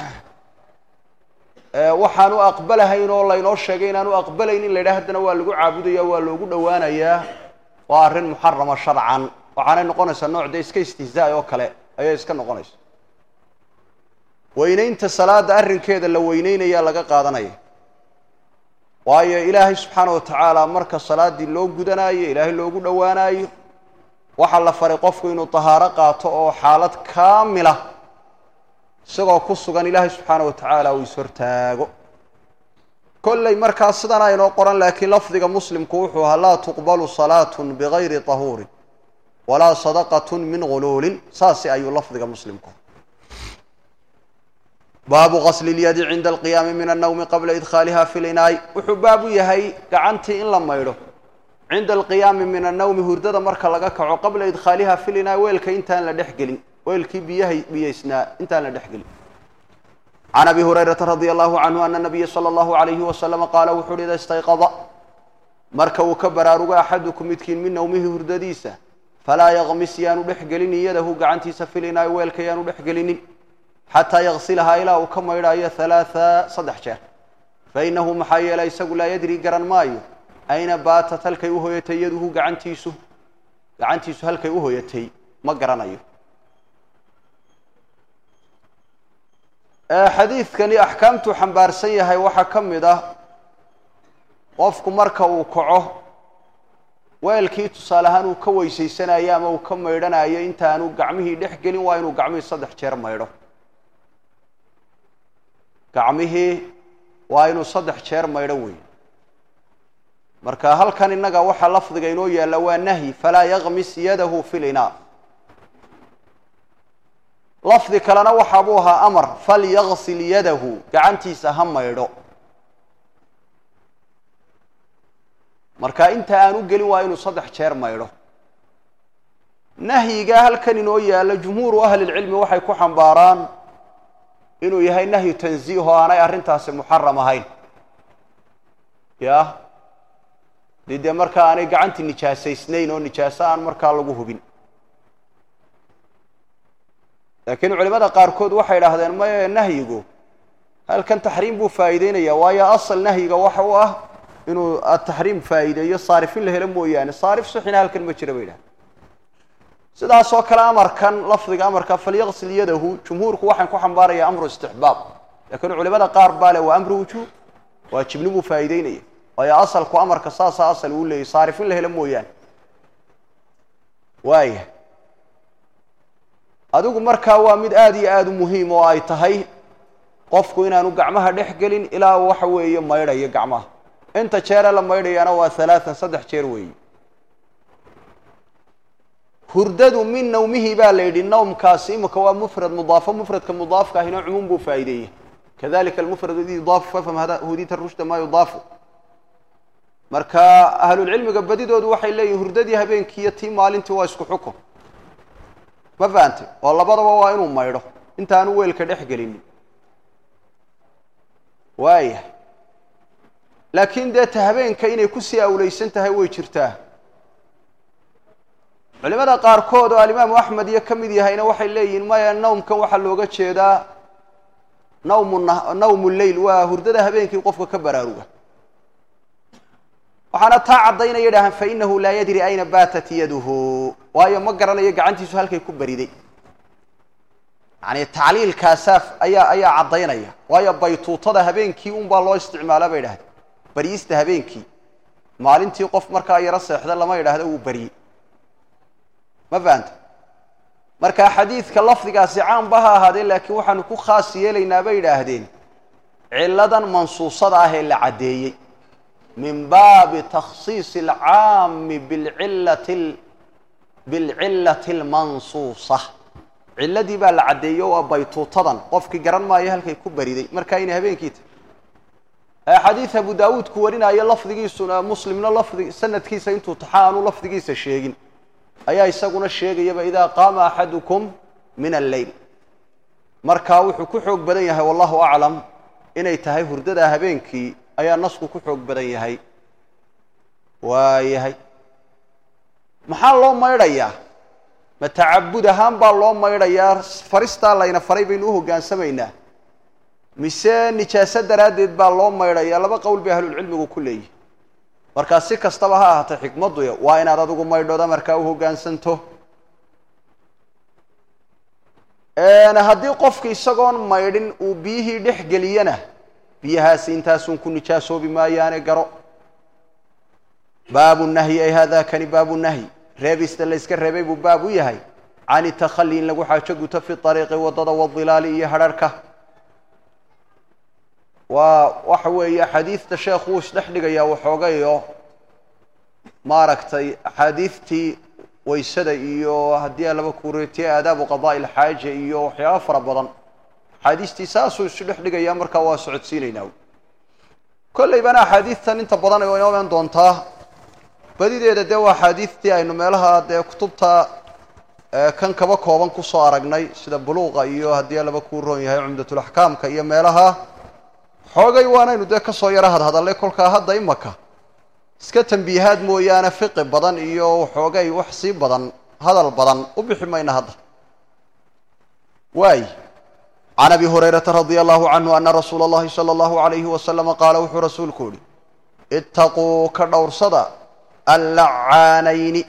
waxaan u aqbalahayn oo laynoo sheegay inaan u aqbalayn in la yidhaha haddana waa lagu caabudaya waa loogu dhowaanayaa waa arrin muxarama sharcan waxaanay noqonaysaa nooc dee iska istihzaa oo kale ayay iska noqonaysa weynaynta salaada arrinkeeda la weyneynayaa laga qaadanaya waayo ilaahay subxaana wa tacaala marka salaaddii loo gudanaayo ilaahay loogu dhowaanaayo waxaa la faray qofku inuu tahaaro qaato oo xaalad kaamila isagoo ku sugan ilaahay subxaana wa tacaala uu ishortaago kolley markaa sidan aynoo qoran laakiin lafdiga muslimku wuxuu ahaa laa tuqbalu salaatun bigayri tahuurin walaa sadaqatun min guluulin saasi ayuu lafdiga muslimku baabu qasli lyadi cinda alqiyaami min annawmi qabla idkhaaliha fi linaay wuxuu baab u yahay gacantii in la maydho cinda alqiyaami min annawmi hurdada marka laga kaco qabla idkhaaliha fi linaay weelka intaan la dhex gelin weelkii biyahay biyaysnaa intaan la dhex gelin can abi hurayrata radia allahu canhu ana nabiya sala allahu alayhi wasalama qaala wuxu uhi ida istayqada marka uu ka baraarugo axadukum midkiin min nawmihi hurdadiisa falaa yaqmis yaanu dhex gelin yadahu gacantiisa filinaay weelka yaanu dhex gelinin xataa yaqsilahaa ilaa uu ka maydhaayo halaaa saddex jeer fainahu maxaa yeelay isagu laa yadri garan maayo ayna baatat halkay u hoyatay yaduhu gacantiisu gacantiisu halkay u hoyatay ma garanayo xadiidkani axkaamtuu xambaarsan yahay waxaa ka mid ah qofku marka uu kaco weelkii tusaale ahaan uu ka weysaysanayo ama uu ka maydhanayo intaanu gacmihii dhex gelin waa inuu gacmihii saddex jeer maydho gacmihii waa inuu saddex jeer maydho wey marka halkan innaga waxaa lafdiga inoo yaalla waa nahyi falaa yaqmis yadahu fi linaa lafdi kalena waxa buu ahaa amar falyaqsil yadahu gacantiisa ha maydho marka inta aan u gelin waa inuu saddex jeer maydho nahyiga halkan inoo yaalla jumhuuru ahlilcilmi waxay ku xambaaraan inuu yahay nahyu tanziih oo aanay arrintaasi muxaram ahayn ya dee dee markaa aanay gacantii nijaasaysnayn oo nijaaso aan markaa lagu hubin laakiin culimada qaarkood waxay idhaahdeen maya nahyigu halkan taxriim buu faa'iideynaya waayo asal nahyiga waxa u ah inuu ataxriim faa'iideeyo saarifin la helo mooyaane saarif sixina halkan ma jira bay idhahdeen sidaas oo kale amarkan lafdiga amarka falyaqsil yadahu jumhuurku waxaan ku xambaaraya amru istixbaab laakiin culimada qaar baa le waa amru wujuub waajibnimuu faa'iideynaya waayo asalku amarka saasaa asal uu leeyay saarifin la helo mooyaane waaya adigu markaa waa mid aada iyo aada u muhiim oo ay tahay qofku inaanu gacmaha dhex gelin ilaa waxa weeye maydhayo gacmaha inta jeere la maydhayana waa halaatan saddex jeer weeye hurdadu min nawmihi baa la yidhi nawmkaasi imika waa mufrad mudaafo mufradka mudaafka ahina cumuum buu faa'iideeyey kadalika almufrad id yudaafu fafham hudita rushda maa yudaafu marka ahlulcilmiga badidoodu waxay leeyihin hurdadii habeenkiiyo tii maalintii waa isku xukun ma fahantay oo labadaba waa inuu maydho intaanu weelka dhex gelinin waaya laakiin dee ta habeenka inay kusii awleysan tahay way jirtaa culimada qaarkood oo alimaamu axmed iyo ka mid yahayna waxay leeyihiin maya nawmkan waxaa looga jeedaa nawmu nawmu leyl waa hurdada habeenkii qofka ka baraaruga waxaana taa caddaynaya idhahaan fainahu laa yadri ayna baatat yaduhu waayo ma garanayo gacantiisu halkay ku bariday yani tacliilkaasaa ayaa ayaa caddaynaya waayo baytuutada habeenkii un baa loo isticmaala bay idhahdeen bariista habeenkii maalintii qof markaa yaro seexda lama idhaahdo wuu bariyey ma fahanta marka xadiidka lafdigaasi caamba ha ahaadeen laakiin waxaanu ku khaas yeelaynaa bay idhaahdeen ciladan mansuusada ah ee la caddeeyey min baabi takhsiisi alcaami bilcillati bilcillati almansuusa cilladii baa la caddeeyo waa baytuutadan qofkii garan maayo halkay ku bariday markaa inay habeenkii tahy xadiid abu daawuud ku warinayo lafdigiisuna muslimna lafdi sanadkiisa intuu taxa aanu lafdigiisa sheegin ayaa isaguna sheegayaba idaa qaama axadukum min alleyl markaa wuxuu ku xoog badan yahay wallahu aclam inay tahay hurdada habeenkii ayaa nasku ku xoog badan yahay waayahay maxaa loo maydhayaa ma tacabud ahaan baa loo maydhayaa faristaa layna faray baynu u hoggaansamaynaa mise nijaaso daraaddeed baa loo maydhayaa laba qowl bay ahlulcilmigu ku leeyihi markaa si kastaba ha ahaatee xikmaddu waa inaad adigu maydhooda markaa u hoggaansanto haddii qofki isagoon maydhin uu biyihii dhex geliyana biyahaasi intaasun ku nijaasoobi maayaane garo baabu nahyi ay hada kani baabu nahyi reebista layska reebay buu baab u yahay can itakhalli in lagu xaajo guto fi ariiqi waddada wadilaali iyo hadharhka waa waxa weeye axaadiidta sheekhu wuu isdhex dhigayaa waxoogayo maaragtay axaadiidtii waysada iyo haddii alaba kureetiye aadaabu qadaa'i ilxaaja iyo waxyaaba fara badan axaadiistii saasuu isu dhex dhigayaa markaa waa socodsiinaynaa kollaybana axaadiidtan inta badan ay inoo iman doontaa badideeda dee waa axaadiidtii aynu meelaha dee kutubta kan kaba kooban kusoo aragnay sida buluuqa iyo haddii alaba kuu roon yahay cumdatulaxkaamka iyo meelaha xoogay waanaynu dee kasoo yaro hadhadallay kolkaa hadda imaka iska tambiihaad mooyaane fiqi badan iyo waxoogay wax sii badan hadal badan u bixi mayna hadda waay can abi hurayrata radia allahu canhu ana rasuula اllahi salى اllahu alayhi wasalama qaala wuxuu rasuulku yihi itaquu ka dhowrsada allacaanayni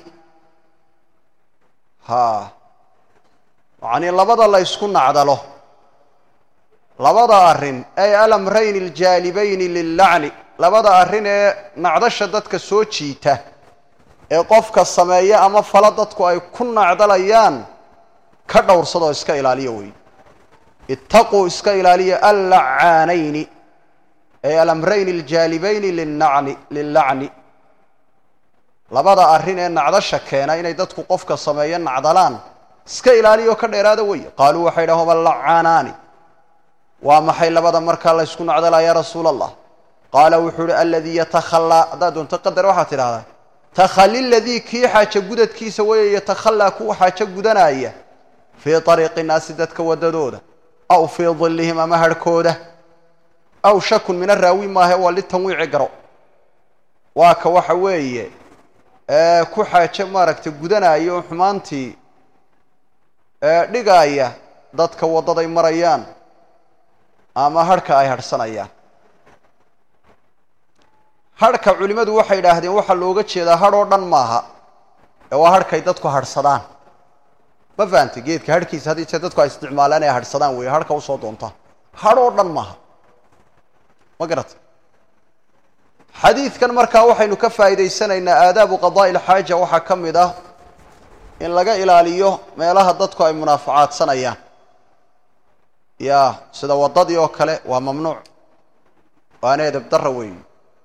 ha yacnii labada la ysku nacdalo labada arrin ay alamrayni aljaalibayni lillacni labada arrin ee nacdasha dadka soo jiita ee qofka sameeya ama fala dadku ay ku nacdalayaan ka dhowrsadoo iska ilaaliya wey itaquu iska ilaaliya allacaanayni ay alamrayni aljaalibayni lilnacni lillacni labada arrin ee nacdasha keena inay dadku qofka sameeya nacdalaan iska ilaaliya oo ka dheeraada wey qaaluu waxay dhahan huma lacaanaani waa maxay labada markaa la ysku nacdalaa ya rasuula allah qaala wuxuu uhi aladii yatakhallaa haddaad doonto qadar waxaad tidhahdaa takhali ladii kii xaajo gudadkiisa weeye yatakhallaa kuwa xaajo gudanaya fii ariiqi naasi dadka waddadooda aw fii dillihim ama harhkooda aw shakun min araawi maahe waa litanwiici garo waa ka waxa weeye ku xaajo maaragtay gudanaya oo xumaantii dhigaaya dadka waddaday marayaan ama harhka ay harhsanayaan harhka culimmadu waxay idhaahdeen waxaa looga jeedaa hadh oo dhan maaha ee waa harhkay dadku harhsadaan ma fahantay geedka harhkiisa haddii jee dadku ay isticmaalaan ee harhsadaan weeye harhka usoo doontaan hadh oo dhan maaha ma garata xadiidkan markaa waxaynu ka faa'iidaysanaynaa aadaabu qadaa'i ilxaaja waxaa ka mid ah in laga ilaaliyo meelaha dadku ay munaafacaadsanayaan ya sida waddadii oo kale waa mamnuuc waana edeb darra weeyi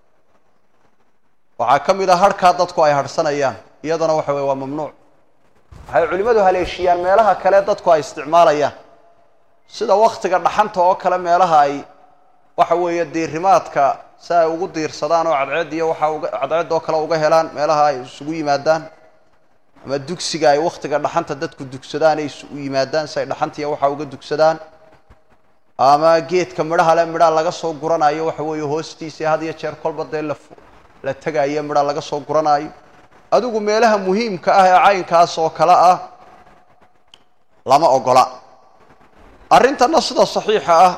waxaa ka mid ah harhkaa dadku ay harhsanayaan iyadana waxa weye waa mamnuuc waxay culimmadu haleeshiyaan meelaha kale dadku ay isticmaalayaan sida waktiga dhaxanta oo kale meelaha ay waxa weeye diirimaadka si ay ugu diirsadaan oo cadceed iyo waxa uga cadceed oo kale uga helaan meelaha ay isugu yimaadaan ama dugsiga ay waktiga dhaxanta dadku dugsadaan ay isugu yimaadaan si ay dhaxantiiya waxa uga dugsadaan ama geedka midhaha le midhaa laga soo guranayo waxa weeye hoostiisa had iyo jeer kolba dee la la tegaayo midhaa laga soo guranaayo adigu meelaha muhiimka ah ee caynkaas oo kale ah lama ogola arrintana sida saxiixa ah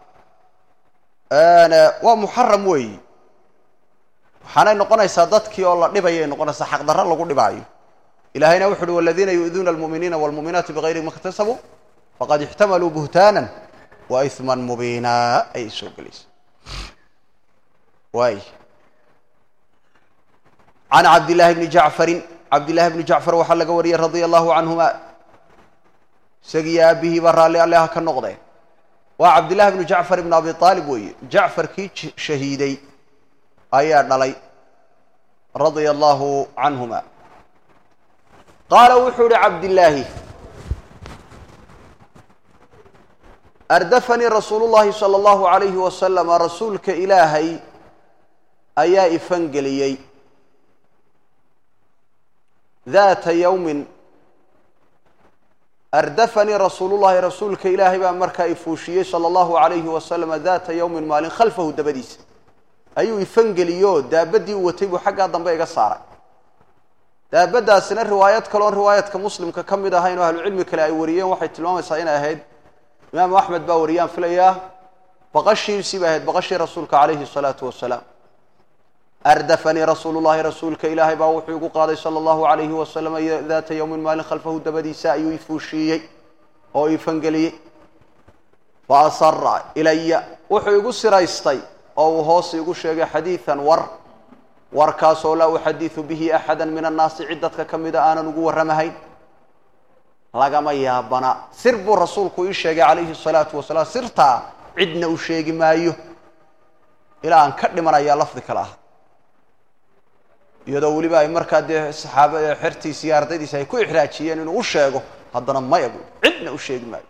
waa muxaram weeyi waxaanay noqonaysaa dadkii oo la dhibayay noqonaysaa xaqdarro lagu dhibaayo ilahayna wuxu uhi waladiina yu'duuna almu'miniina walmu'minaati bigayri ma iktasabuu faqad ixtamaluu buhtaanan wa isman mubiina ayay soo gelaysa waay can cabdillahi bni jacfarin cabdillahi bni jacfar waxaa laga wariyey radia allahu canhuma isagii aabihii baa raalli alle ha ka noqdeen waa cabdillahi bnu jacfar ibnu abi aalib weeye jacfarkii shahiiday ayaa dhalay radia allahu canhuma qaala wuxuu ihi cabdillaahi ardafanii rasuulu llahi sala allahu calayhi wasalama rasuulka ilaahay ayaa ifangeliyey daata yowmin ardafanii rasuulullahi rasuulka ilaahay baa markaa ifuushiyey sala allahu calayhi wasalama daata yowmin maalin khalfahu dabadiisa ayuu ifangeliyoo daabaddii u watay buu xaggaa dambe iga saaray daabaddaasina riwaayad kale oon riwaayadka muslimka ka mid ahayn oo ahlucilmi kale ay wariyeen waxay tilmaamaysaa inay ahayd imaamu axmed baa wariyaan filayaa baqashiisii bay ahayd baqashii rasuulka calayhi salaatu wasalaam ardafanii rasuulu llahi rasuulka ilaahay baa wuxuu igu qaaday sala allahu calayhi wasalam daata yowmin maalin khalfahu dabadiisa ayuu ifuushiiyey oo ifangeliyey fa asara ilaya wuxuu igu siraystay oo uu hoos igu sheegay xadiidan war warkaasoo laa uxadidu bihi axada min annaasi cid dadka ka mida aanan ugu warramahayn lagama yaabana sir buu rasuulku ii sheegay calayhi salaatu wasalaam sirtaa cidna u sheegi maayo ilaa aan ka dhimanayaa lafdi kale ah iyadoo weliba ay markaa dee saxaaba xertiisi iyo ardaydiisi ay ku ixraajiyeen inuu u sheego haddana maya bu cidna u sheegi maayo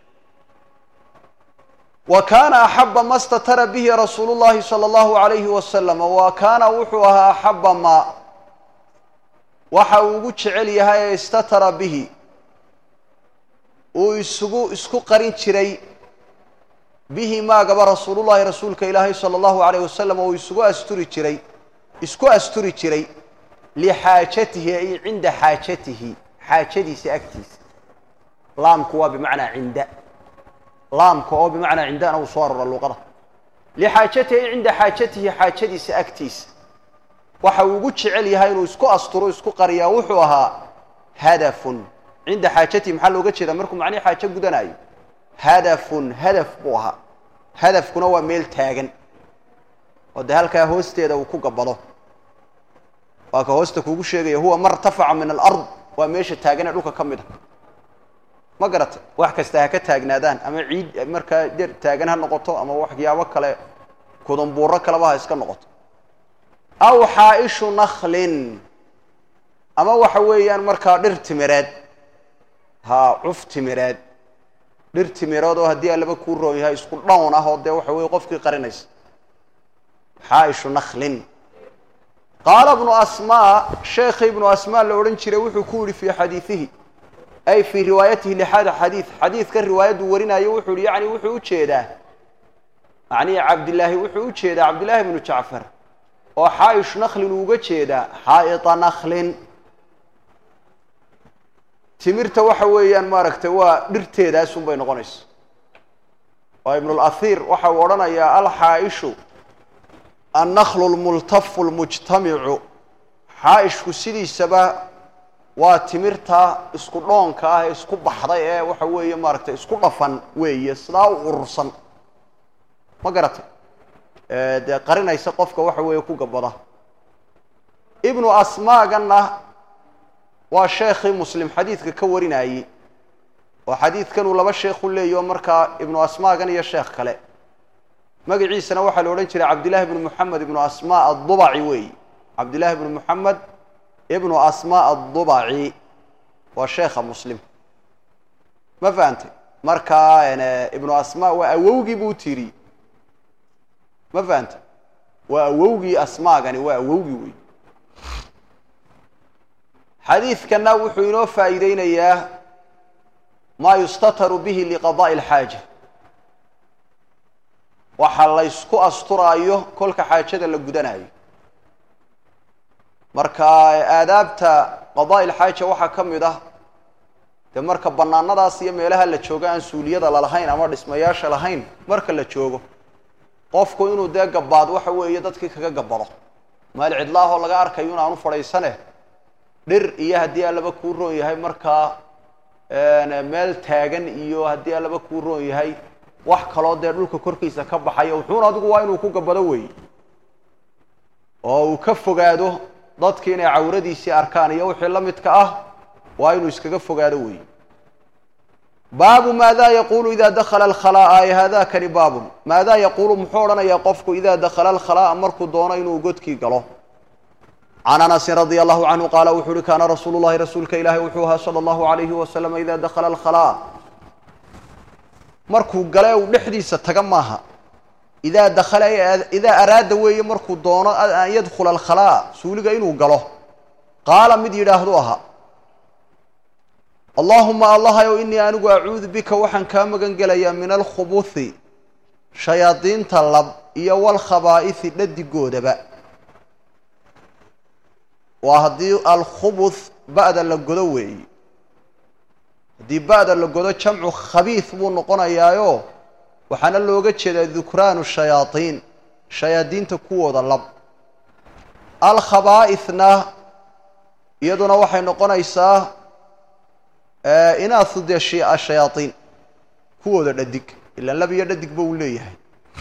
wa kaana axaba ma statara bihi rasuulu llahi sala allahu alayhi wasalam wa kaana wuxuu ahaa axaba ma waxa uu ugu jecel yahay ee istatara bihi uu isugu isku qarin jiray bihi maagaba rasuulullahi rasuulka ilaahay sala allahu alayh wasalam uu isugu asturi jiray isku asturi jiray lixaajatihi ay cinda xaajatihi xaajadiisa agtiisa laamku waa bimacnaa cinda laamka oo bimacnaa cindana uu soo arora luuqada lixaajatihi ay cinda xaajatihi xaajadiisa agtiisa waxa uu ugu jecel yahay inuu isku asturo isku qariyaa wuxuu ahaa hadafun cinda xaajatihi maxaa looga jeedaa markuu macnihi xaajo gudanayo hadafun hadaf buu ahaa hadafkuna waa meel taagan oo dee halkaa hoosteeda uu ku gabado waa ka hoosta kuugu sheegaya huwa martafaca min alard waa meesha taagan ee dhulka ka mid a ma garata wax kasta ha ka taagnaadaan ama ciid markaa der taagan ha noqoto ama waxyaabo kale kudumbuuro kaleba ha iska noqoto aw xaaishu naklin ama waxa weeyaan markaa dhir timireed ha cuf timireed dhir timireed oo haddii alaba kuu roon yahay isku dhawn ah oo dee waxa weye qofkii qarinaysa xaaishu naklin qaala ibnu asmaa sheekhi ibnu asmaa la odhan jiray wuxuu ku yihi fii xadiidihi ay fii riwaayatihi lixaada xadiid xadiidka riwaayaddu warinayo wuxuu yihi yani wuxuu ujeedaa macnihi cabdillaahi wuxuu ujeedaa cabdillaahi ibnu jacfar oo xaa'ish naklin uuga jeedaa xaa'ita naklin timirta waxa weeyaan maaragtay waa dhirteedaasun bay noqonaysa oo ibnulahir waxa uu odhanayaa alxaa'ishu annaklu lmultafu lmujtamicu xaa'ishku sidiisaba waa timirta isku dhoonka ah ee isku baxday ee waxa weeye maaragtay isku dhafan weeye sidaa u urursan ma garatay dee qarinaysa qofka waxa weeye ku gabada ibnu asmaaganna waa sheekhii muslim xadiidka ka warinayey oo xadiidkanuu laba sheekhu leeyahy oo markaa ibnu asmaagan iyo sheekh kale magaciisana waxaa la odhan jiray cabdillahi ibnu moxamed ibnu asmaa addubaci weeyi cabdillahi ibnu moxamed ibnu asmaa addubaci waa sheekha muslim ma fahantay markaa ibnu asmaa waa awowgii buu tiri ma fahantay waa awowgii asmaagani waa awowgii wey xadiidkana wuxuu inoo faa'iideynayaa maa yustataru bihi liqada'i alxaaja waxa la ysku asturaayo kolka xaajada la gudanayo marka aadaabta qada'i alxaaja waxaa ka mid ah dee marka bannaanadaas iyo meelaha la joogo aan suuliyada lalahayn ama dhismayaasha lahayn marka la joogo qofku inuu dee gabaad waxa weeye dadkii kaga gabado meel cidlaahoo laga arkayo in aanu fadhaysane dhir iyo haddii allaba kuu roon yahay markaa meel taagan iyo haddii allaba kuu roon yahay wax kaloo dee dhulka korkiisa ka baxayo wuxuuna adigu waa inuu ku gabado weeye oo uu ka fogaado dadki inay cawradiisii arkaan iyo wixii la midka ah waa inuu iskaga fogaado weeye baabu maada yaquulu ida dakala alkhalaa'a ay haadakani baabun maadaa yaquulu muxuu odhanayaa qofku ida dakala alkhalaa'a markuu doono inuu godkii galo can anasin radia allahu canhu qaala wuxuu uhi kaana rasuulu llahi rasuulka ilaahi wuxuu ahaa sala allahu alayhi wasalam ida dakala alkhalaa'a markuu gale uu dhexdiisa taga maaha idaa dakhala idaa araada weeye markuu doono an yadkhula alkhalaa suuliga inuu galo qaala mid yidhaahdu ahaa allaahuma allahayow inii anigu acuudu bika waxaan kaa magan gelayaa min alkhubuthi shayaadiinta lab iyo walkhabaa'ihi dhadigoodaba waa haddii alkhubuth ba'da la godo weeye haddii ba'da la godo jamcu khabiis buu noqonayaayo waxaana looga jeedaa dukraanu shayaadiin shayaadiinta kuwooda lab alkhabaa'ithna iyaduna waxay noqonaysaa inaathu dee shayaaiin kuwooda dhadig ilaan lab iyo dhadigba uu leeyahay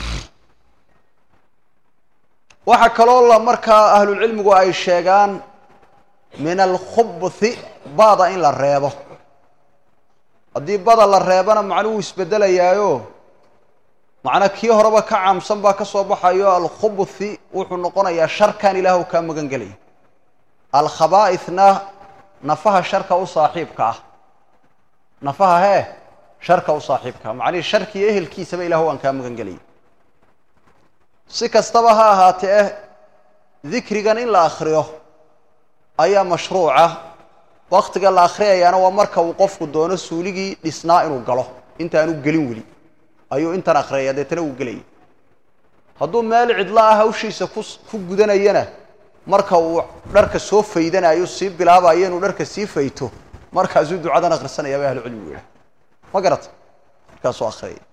waxaa kaloo la markaa ahlulcilmigu ay sheegaan min alkhubuthi bada in la reebo haddii bada la reebana macnuhu isbedelayaayo macna kii horeba ka caamsan baa ka soo baxayo alkhubuthi wuxuu noqonayaa sharkan ilaahw kaa magan gelaya alkhabaa'ithna nafaha sharka u saaxiibka ah nafaha hee sharka u saaxiibka ah macnihii sharkiiyo ehelkiisaba ilahu waan kaa magan gelaya si kastaba ha ahaatee eh dikrigan in la akriyo ayaa mashruuca waktiga la akhriyayaana waa marka uu qofku doono suuligii dhisnaa inuu galo intaanu gelin weli ayuu intan akhriyaya deetana uu gelaya hadduu meel cidlo ah hawshiisa ku ku gudanayana marka uu dharka soo faydanayo sii bilaabayo inuu dharka sii fayto markaasuu ducadan akhrisanaya bay ahlucilmigu yidhaha ma garata markaasuu akhriyaya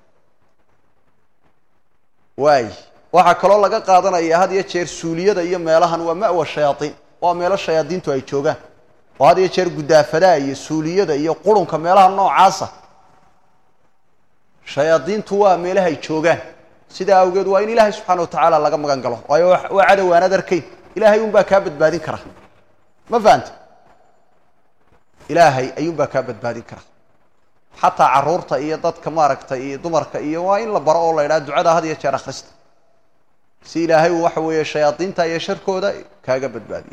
waay waxaa kaloo laga qaadanaya had iyo jeer suuliyada iyo meelahan waa ma'wa shayaaiin waa meelo shayaadiintu ay joogaan oo had iyo jeer gudaafadaha iyo suuliyada iyo qurunka meelaha noocaasa shayaadiintu waa meelaha ay joogaan sidaa awgeed waa in ilaahay subxana watacaala laga magan galo waayo waa cadow aanad arkayn ilaahay unbaa kaa badbaadin kara ma fahanta ilaahay ayuunbaa kaa badbaadin kara xataa caruurta iyo dadka maaragtay iyo dumarka iyo waa in la baro oo la idhaha ducada had iyo jeer akhrista si ilaahay uu waxa weeye shayaadiinta iyo sharkooda kaaga badbaadiyo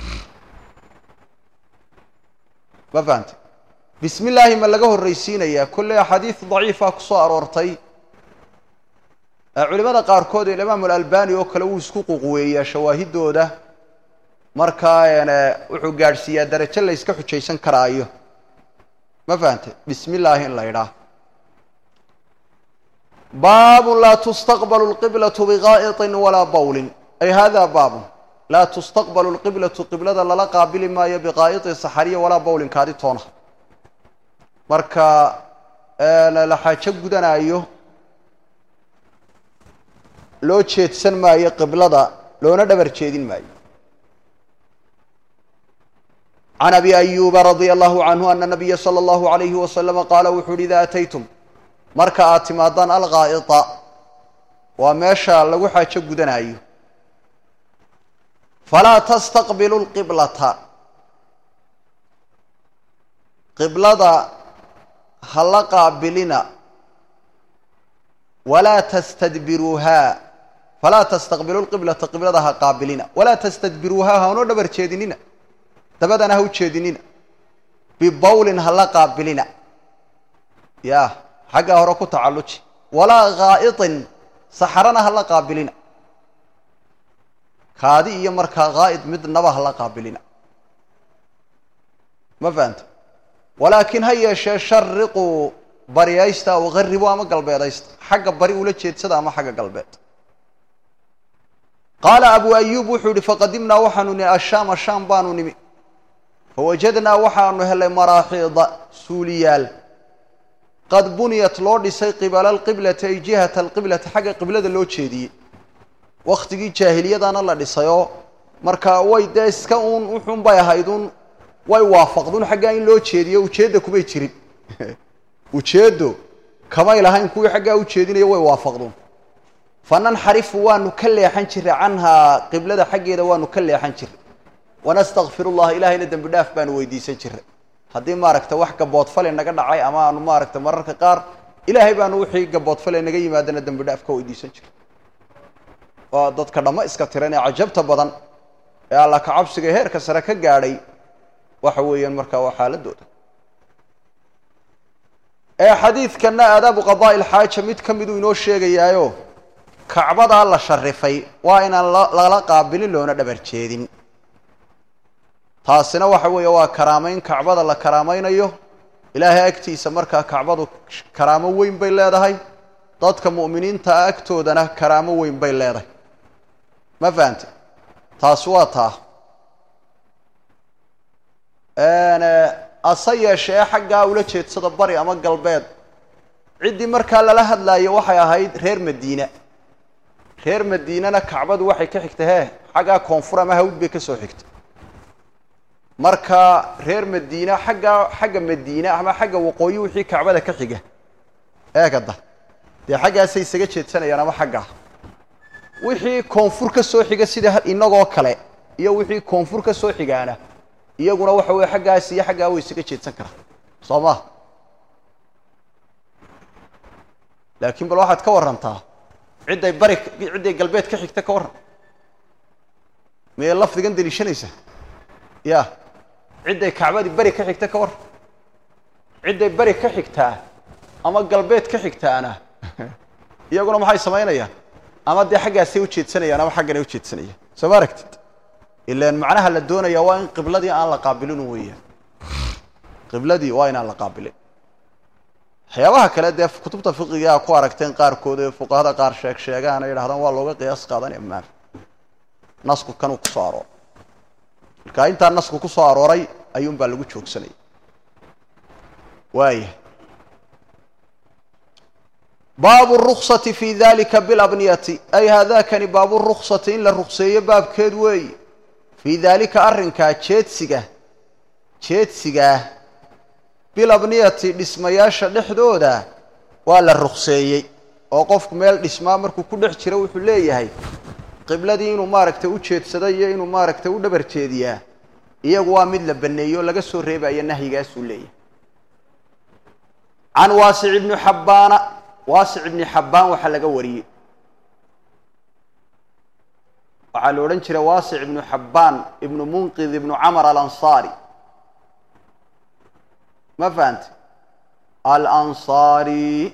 ma fahanta bismi illaahi ma laga horraysiinayaa kolley axaadiid daciifa ku soo aroortay culimada qaarkood imaam alalbani oo kale wuu isku quqweeyaa shawaahidooda markaa wuxuu gaadhsiiyaa darajo la yska xujaysan karaayo ma fahante bismi illaahi in la idhaah baabun laa tustaqbalu lqiblatu bigaa'iطin walaa bawlin ay hada baabun laa tustaqbalu lqiblatu qiblada lala qaabili maayo biqaa'iطin saxariya walaa bawlin kaadi toona marka la xaajo gudanaayo loo jeedsan maayo qiblada loona dhabar jeedin maayo can abi ayuba radia allahu canhu ana nabiya sala allahu alayhi wasalama qaala wuxu uhi idaa ataytum marka aad timaadaan alqaa'ita waa meesha lagu xaajo gudanaayo falaa tastaqbilu lqiblata qiblada ha la qaabilina walaa tastadbiruuhaa falaa tastaqbilu lqiblata qiblada ha qaabilina walaa tastadbiruuhaa haunoo dhabar jeedinina dabadana ha u jeedinina bibawlin ha la qaabilina ya xaggaa hore ku tacalluji walaa gaa'iطin saxarana ha la qaabilina kaadi iyo markaa gaa'id midnaba ha la qaabilina ma fahanta walaakin ha yeeshee shariquu baryaysta aw garibu ama galbeedaysta xagga bari ula jeedsada ama xagga galbeed qaala abu ayuub wuxuu yihi faqadimnaa waxaanu nihi ashaama shaam baanu nimi fawajadnaa waxaanu helay maraaxiida suuliyaal qad buniyat loo dhisay qibala alqiblati ay jihata alqiblati xagga qiblada loo jeediyey wakhtigii jaahiliyadana la dhisayoo marka way dee iska uun wuxuun bay ahayd un way waafaqdun xaggaa in loo jeediyo ujeedda kumay jirin ujeeddo kamay lahayn kuwii xaggaa u jeedinayo way waafaqdun fananxarifu waanu ka leexan jiray canhaa qiblada xaggeeda waanu ka leexan jiray wanastakfir llaha ilaahayna dembi dhaaf baanu weydiisan jiray haddii maaragta wax gaboodfale naga dhacay ama aanu maaragta mararka qaar ilaahay baanu wixii gaboodfale naga yimaadana dembi dhaaf ka weydiisan jiray waa dadka dhammo iska tiran ee cajabta badan ee alla kacabsiga heerka sare ka gaadhay waxa weeyaan markaa waa xaaladooda ee xadiidkanna aadaabu qadaa'i ilxaaja mid ka miduu inoo sheegayaayo kacbadaa la sharifay waa inaan lala qaabilin loona dhabar jeedin taasina waxa weeye waa karaamayn kacbada la karaamaynayo ilaahay agtiisa markaa kacbadu karaamo weyn bay leedahay dadka mu'miniinta agtoodana karaamo weyn bay leedahay ma fahante taasi waa taa ase yeeshee xaggaa ula jeedsada bari ama galbeed ciddii markaa lala hadlaayo waxay ahayd reer madiina reer madiinana kacbadu waxay ka xigtay hee xaggaa koonfur ama hawd bay ka soo xigtay marka reer madiina xaggaa xagga madiina ama xagga waqooyi wixii kacbada ka xiga eegada dee xaggaasay isaga jeedsanayaan ama xaggaa wixii koonfur ka soo xiga sida inagoo kale iyo wixii koonfur ka soo xigaana iyaguna waxa weye xaggaas iyo xaggaa way isaga jeedsan karaan soo ma laakiin bal waxaad ka warrantaa cidday bari cidday galbeed ka xigta ka warran miyay lafdigan deliishanaysa ya cidday kacbadii beri ka xigta ka warran cidday beri ka xigtaa ama galbeed ka xigtaana iyaguna maxay samaynayaan ama dee xaggaasay ujeedsanayaan ama xagganay ujeedsanayaan soo ma aragtid ilaan macnaha la doonaya waa in qibladii aan la qaabilin weeyaan qibladii waa inaan la qaabilin waxyaabaha kale dee kutubta fiqigaa ku aragteen qaarkood ee fuqahada qaar sheeg sheegaan ay idhahdaan waa looga qiyaas qaadanaya maa nasku kanuu kusoo arooray marka intaa nasku kusoo arooray ayuun baa lagu joogsanaya waaya baabu ruksati fi dalika bilabniyati ay haadakani baabu ruksati in la rukseeyo baabkeed weeyi fii daalika arrinkaa jeedsiga jeedsigaah bilabniyati dhismayaasha dhexdooda waa la rukseeyey oo qofku meel dhismaa markuu ku dhex jiro wuxuu leeyahay qibladii inuu maaragtay u jeedsaday iyo inuu maaragtay u dhabar jeediyaa iyagu waa mid la baneeyo o laga soo reebayo nahyigaasuu leeyahay can waasic ibni xabbaana waasic ibni xabbaan waxaa laga wariyey waxaa la odhan jiray waasic ibnu xabbaan ibnu munqid ibnu camar alansaari ma fahante alansaari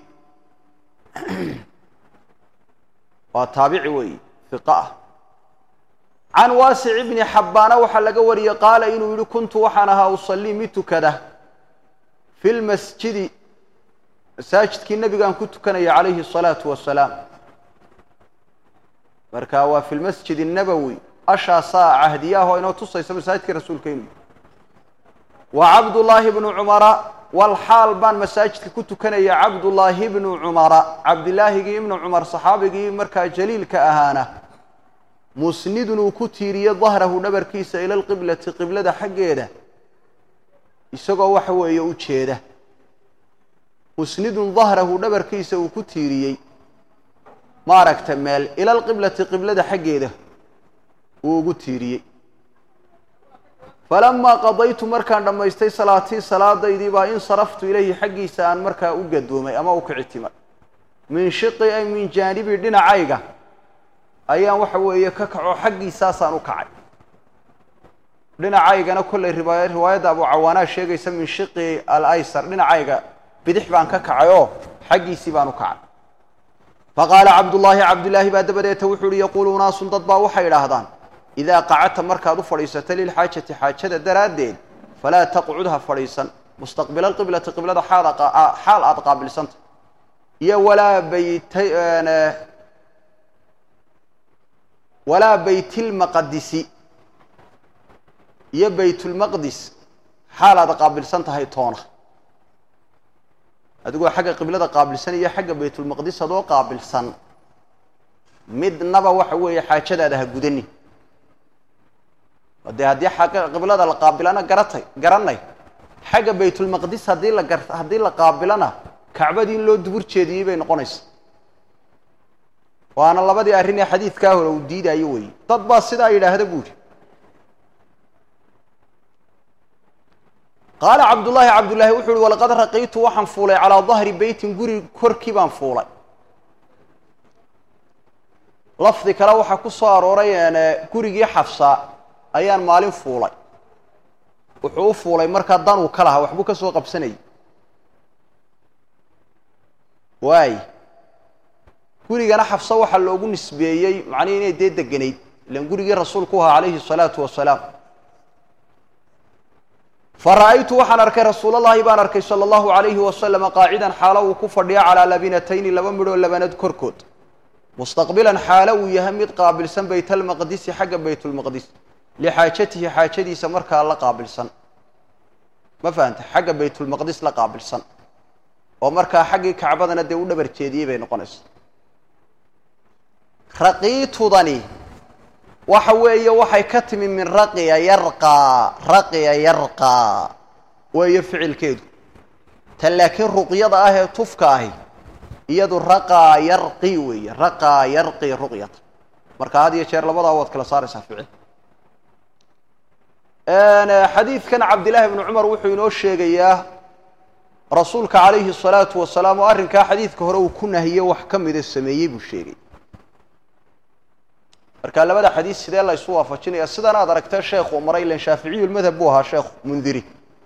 waa taabici weeyi fiqa ah can waasic ibni xabbaana waxaa laga wariyey qaala inuu yihi kuntu waxaan ahaa usallii mid tukada fi lmasjidi masaajidkii nabigaan ku tukanaya calayhi الsalaatu wasalaam marka waa fi lmasjid الnabowi ashaasaa cahdiyaahoo inoo tusaysa masaajidkii rasuulka inuu wa cabdullaahi bnu cumara walxaal baan masaajidka ku tukanaya cabdullaahi bnu cumara cabdilaahigii ibnu cumar saxaabigii markaa jaliilka ahaana musnidun uu ku tiiriye dahrahu dhabarkiisa ila lqiblati qiblada xaggeeda isagoo waxa weeye u jeeda musnidun dahrahu dhabarkiisa uu ku tiiriyey maaragta meel ila lqiblati qiblada xaggeeda uu ugu tiiriyey falamaa qadaytu markaan dhammaystay salaatii salaadaydii baa insaraftu ilayhi xaggiisa aan markaa u gadoomay ama u kicitimay min shiqi ay min jaanibi dhinacayga ayaan waxa weeye ka kaco xaggiisaasaan u kacay dhinacaygana kollay riwaaya riwaayadda abu cawaanaa sheegaysa min shiqi alaysar dhinacayga bidix baan ka kacay oo xaggiisii baan u kacay faqaala cabdullaahi cabdillaahi baa dabadeeta wuxuu uhi yaquulu unaasun dad baa waxay idhaahdaan idaa qacadta markaad u fadhiisato lilxaajati xaajada daraaddeed falaa taqcud ha fadhiisan mustaqbila alqiblati qiblada xaal xaal aada qaabilsanta iyo walaa bayt walaa baytilmaqdisi iyo baytulmaqdis xaal aada qaabilsan tahay toona adigoo xagga qiblada qaabilsan iyo xagga baytulmaqdis adoo qaabilsan midnaba waxa weeye xaajadaada ha gudani dee haddii xagga qiblada la qaabilana garatay garanay xagga baytulmaqdis haddii la gar haddii la qaabilana kacbadii in loo dubur jeediyey bay noqonaysa waana labadii arrin ee xadiidkaa hore uu diidaayo weeye dad baa sidaa yidhaahda buu yihi qaala cabdullaahi cabdullaahi wuxu uhi walaqad raqiitu waxaan fuulay calaa dahri beytin guri korkii baan fuulay lafdi kale waxaa ku soo arooray gurigii xafsa ayaan maalin fuulay wuxuu u fuulay markaa danuu ka lahaa waxbuu ka soo qabsanayay waay gurigana xafso waxaa loogu nisbeeyey macnihi inay dee deganayd ilan gurigii rasuulku ahaa calayhi الsalaatu wasalaam fara'aytu waxaan arkay rasuulallaahi baan arkay sala allahu calayhi wasalama qaacidan xaalo uu ku fadhiya calaa labinatayni laba midhoo labanad korkood mustaqbilan xaalo uu yahay mid qaabilsan baytalmaqdisi xagga baytulmaqdis lixaajatihi xaajadiisa markaa la qaabilsan ma fahanta xagga baytulmaqdis la qaabilsan oo markaa xaggii kacbadana dee u dhabar jeediyey bay noqonaysa raqiitudani waxa weeye waxay ka timi min raqiya yarqaa raqiya yarqaa weeye ficilkeedu tan laakiin ruqyada ah ee tufka ahi iyadu raqaa yarqi weeye raqaa yarqi ruqyata marka had iyo jeer labadaa waad kala saaraysaa ficil xadiidkan cabdillaahi bnu cumar wuxuu inoo sheegayaa rasuulka calayhi الsalaatu wasalaam oo arrinkaa xadiidka hore uu ku nahiye wax ka mida sameeyey buu sheegay marka labada xadiis sidee la ysu waafajinaya sidan aad aragtee sheekhu maray ilan shaaficiyulmadhab buu ahaa sheekhu mundiri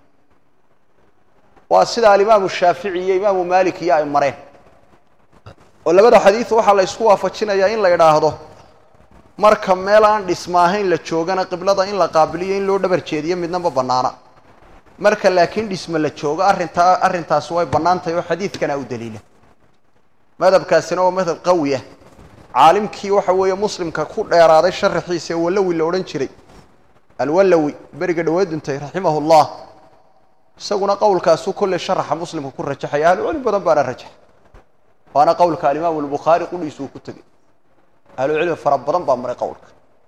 waa sida alimaamu shaafici iyo imaamu malik iyo ay mareen oo labada xadiis waxaa la ysku waafajinayaa in la idhaahdo marka meel aan dhisma ahayn la joogana qiblada in la qaabiliyo in loo dhabar jeediyo midna ma bannaana marka laakiin dhisme la joogo arrintaa arrintaasi way bannaan tahay oo xadiidkana u daliila madhabkaasina waa madhab qawi ah caalimkii waxa weeye muslimka ku dheeraaday sharaxiisa ee wallawi la odhan jiray alwallawi beriga dhaweed dhintay raximah llah isaguna qowlkaasu kolley sharaxa muslimka ku rajaxaya ahlucilmi badan baana rajaxa waana qowlka alimaamu albukhaari qudhiisuu ku tegey ahlucilmi fara badan baa maray qowlka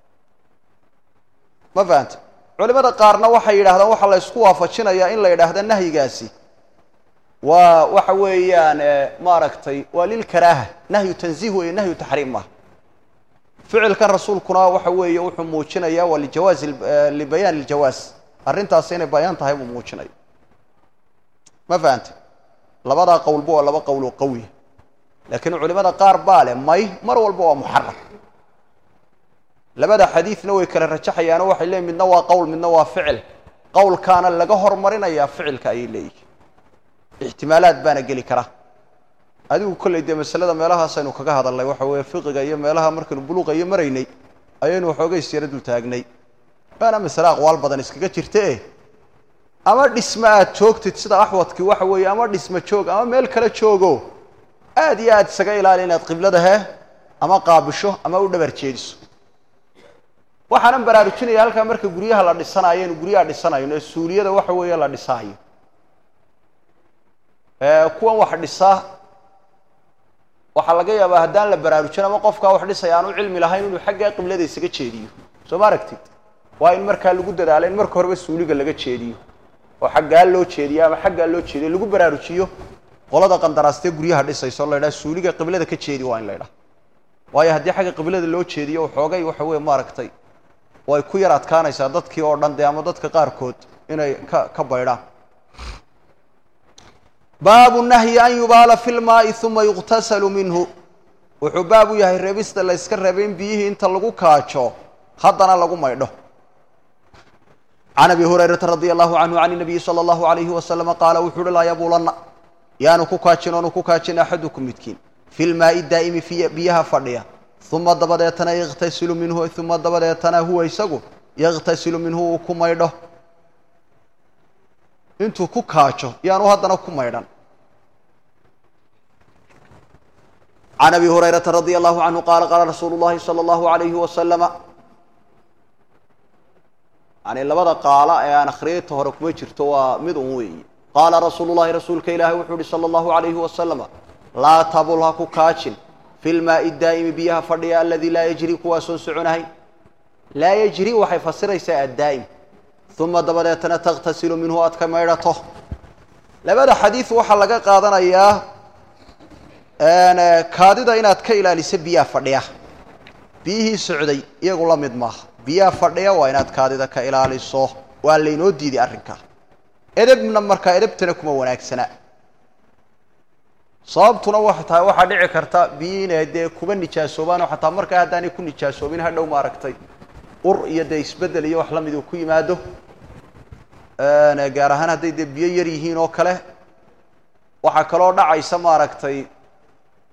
ma fahanta culimada qaarna waxay yidhahdaan waxaa la ysku waafajinayaa in la yidhaahda nahyigaasi waa waxa weeyaan maaragtay waa lilkaraaha nahyu tanziih weeye nahyu taxriim maaha ficilkan rasuulkuna waxa weeye wuxuu muujinaya waa lijawaaz libayaan iljawaaz arrintaasi inay bayaan tahay buu muujinaya ma fahanta labadaa qowlba waa laba qowl oo qawiya laakiin culimada qaar baa leh may mar walba waa muxaram labada xadiidna way kala rajaxayaanoo waxay leeyiin midna waa qowl midna waa ficil qowlkaana laga hormarinayaa ficilka ayay leeyihin ixtimaalaad baana geli kara adigu kolley dee masalada meelahaasaynu kaga hadalnay waxa weeye fiqiga iyo meelaha markaynu buluuqa iyo maraynay ayaynu waxoogay siyaro dul taagnay waana masale aqwaal badan iskaga jirta e ama dhisme aad joogtid sida axwadkii waxa weeye ama dhisme joog ama meel kale joogo aad iyo aad isaga ilaali inaad qiblada he ama qaabisho ama u dhabar jeediso waxaanan baraarujinaya halkaa marka guryaha la dhisanayo aynu guryaha dhisanayno ee suuliyada waxa weeye la dhisaayo kuwan wax dhisa waxaa laga yaabaa haddaan la baraarujin ama qofkaa wax dhisaya aan u cilmi lahayn inuu xaggaa qiblada isaga jeediyo soo ma aragtid waa in markaa lagu dadaalo in marka horeba suuliga laga jeediyo oo xaggaa loo jeediyo ama xaggaa loo jeediyo lagu baraarujiyo qolada qandaraastee guryaha dhisayso la ydhaha suuliga qiblada ka jeedi waa in la ydhaha waayo haddii xagga qiblada loo jeediyo xoogay waxa weeye maaragtay way ku yar adkaanaysaa dadkii oo dhan dee ama dadka qaarkood inay ka ka baydhaan baabu nahyi an yubaala fi lmaai uma yuqtasalu minhu wuxuu baab u yahay reebista la yska reebay in biyihii inta lagu kaajo haddana lagu maydho can abi hurayrata radi allahu canhu can nabiyi sala allahu alayhi wasalama qaala wuxuu uhi laa yabuulanna yaanu ku kaajin oonu ku kaajin axadukum midkiin fi lmaai daa'imi biyaha fadhiya uma dabadeetana yakhtasilu minhu uma dabadeetana huwa isagu yakhtasilu minhu uu ku maydho intuu ku kaajo yaanu haddana ku maydhan can abi hurayrata radi allahu canhu qaala qaala rasuulu llahi sala allahu alayhi wasalama yani labada qaala ee aan akhriyayta hore kuma jirto waa mid un weeye qaala rasuulu llahi rasuulka ilaahi wuxuu uhi sala allahu alayhi wasalama laa tabul ha ku kaajin fi lmaai daa'imi biyaha fadhiya aladii laa yajri kuwaasoon soconahay laa yajri waxay fasiraysaa addaa'im uma dabadeetana takhtasilu minhu aad ka maydhato labada xadiid waxaa laga qaadanayaa kaadida inaad ka ilaaliso biyaha fadhiya biyihii socday iyagu la mid maaha biyaha fadhiya waa inaad kaadida ka ilaaliso waa laynoo diiday arrinkaa edebna markaa edebtana kuma wanaagsana sababtuna waxay tahay waxaa dhici karta biyii inay dee kuba nijaasoobaanoo xataa markaa haddaanay ku nijaasoobin hadhow maaragtay ur iyo dee isbeddel iyo wax la mid uu ku yimaado gaar ahaan hadday dee biyo yar yihiin oo kale waxaa kaloo dhacaysa maaragtay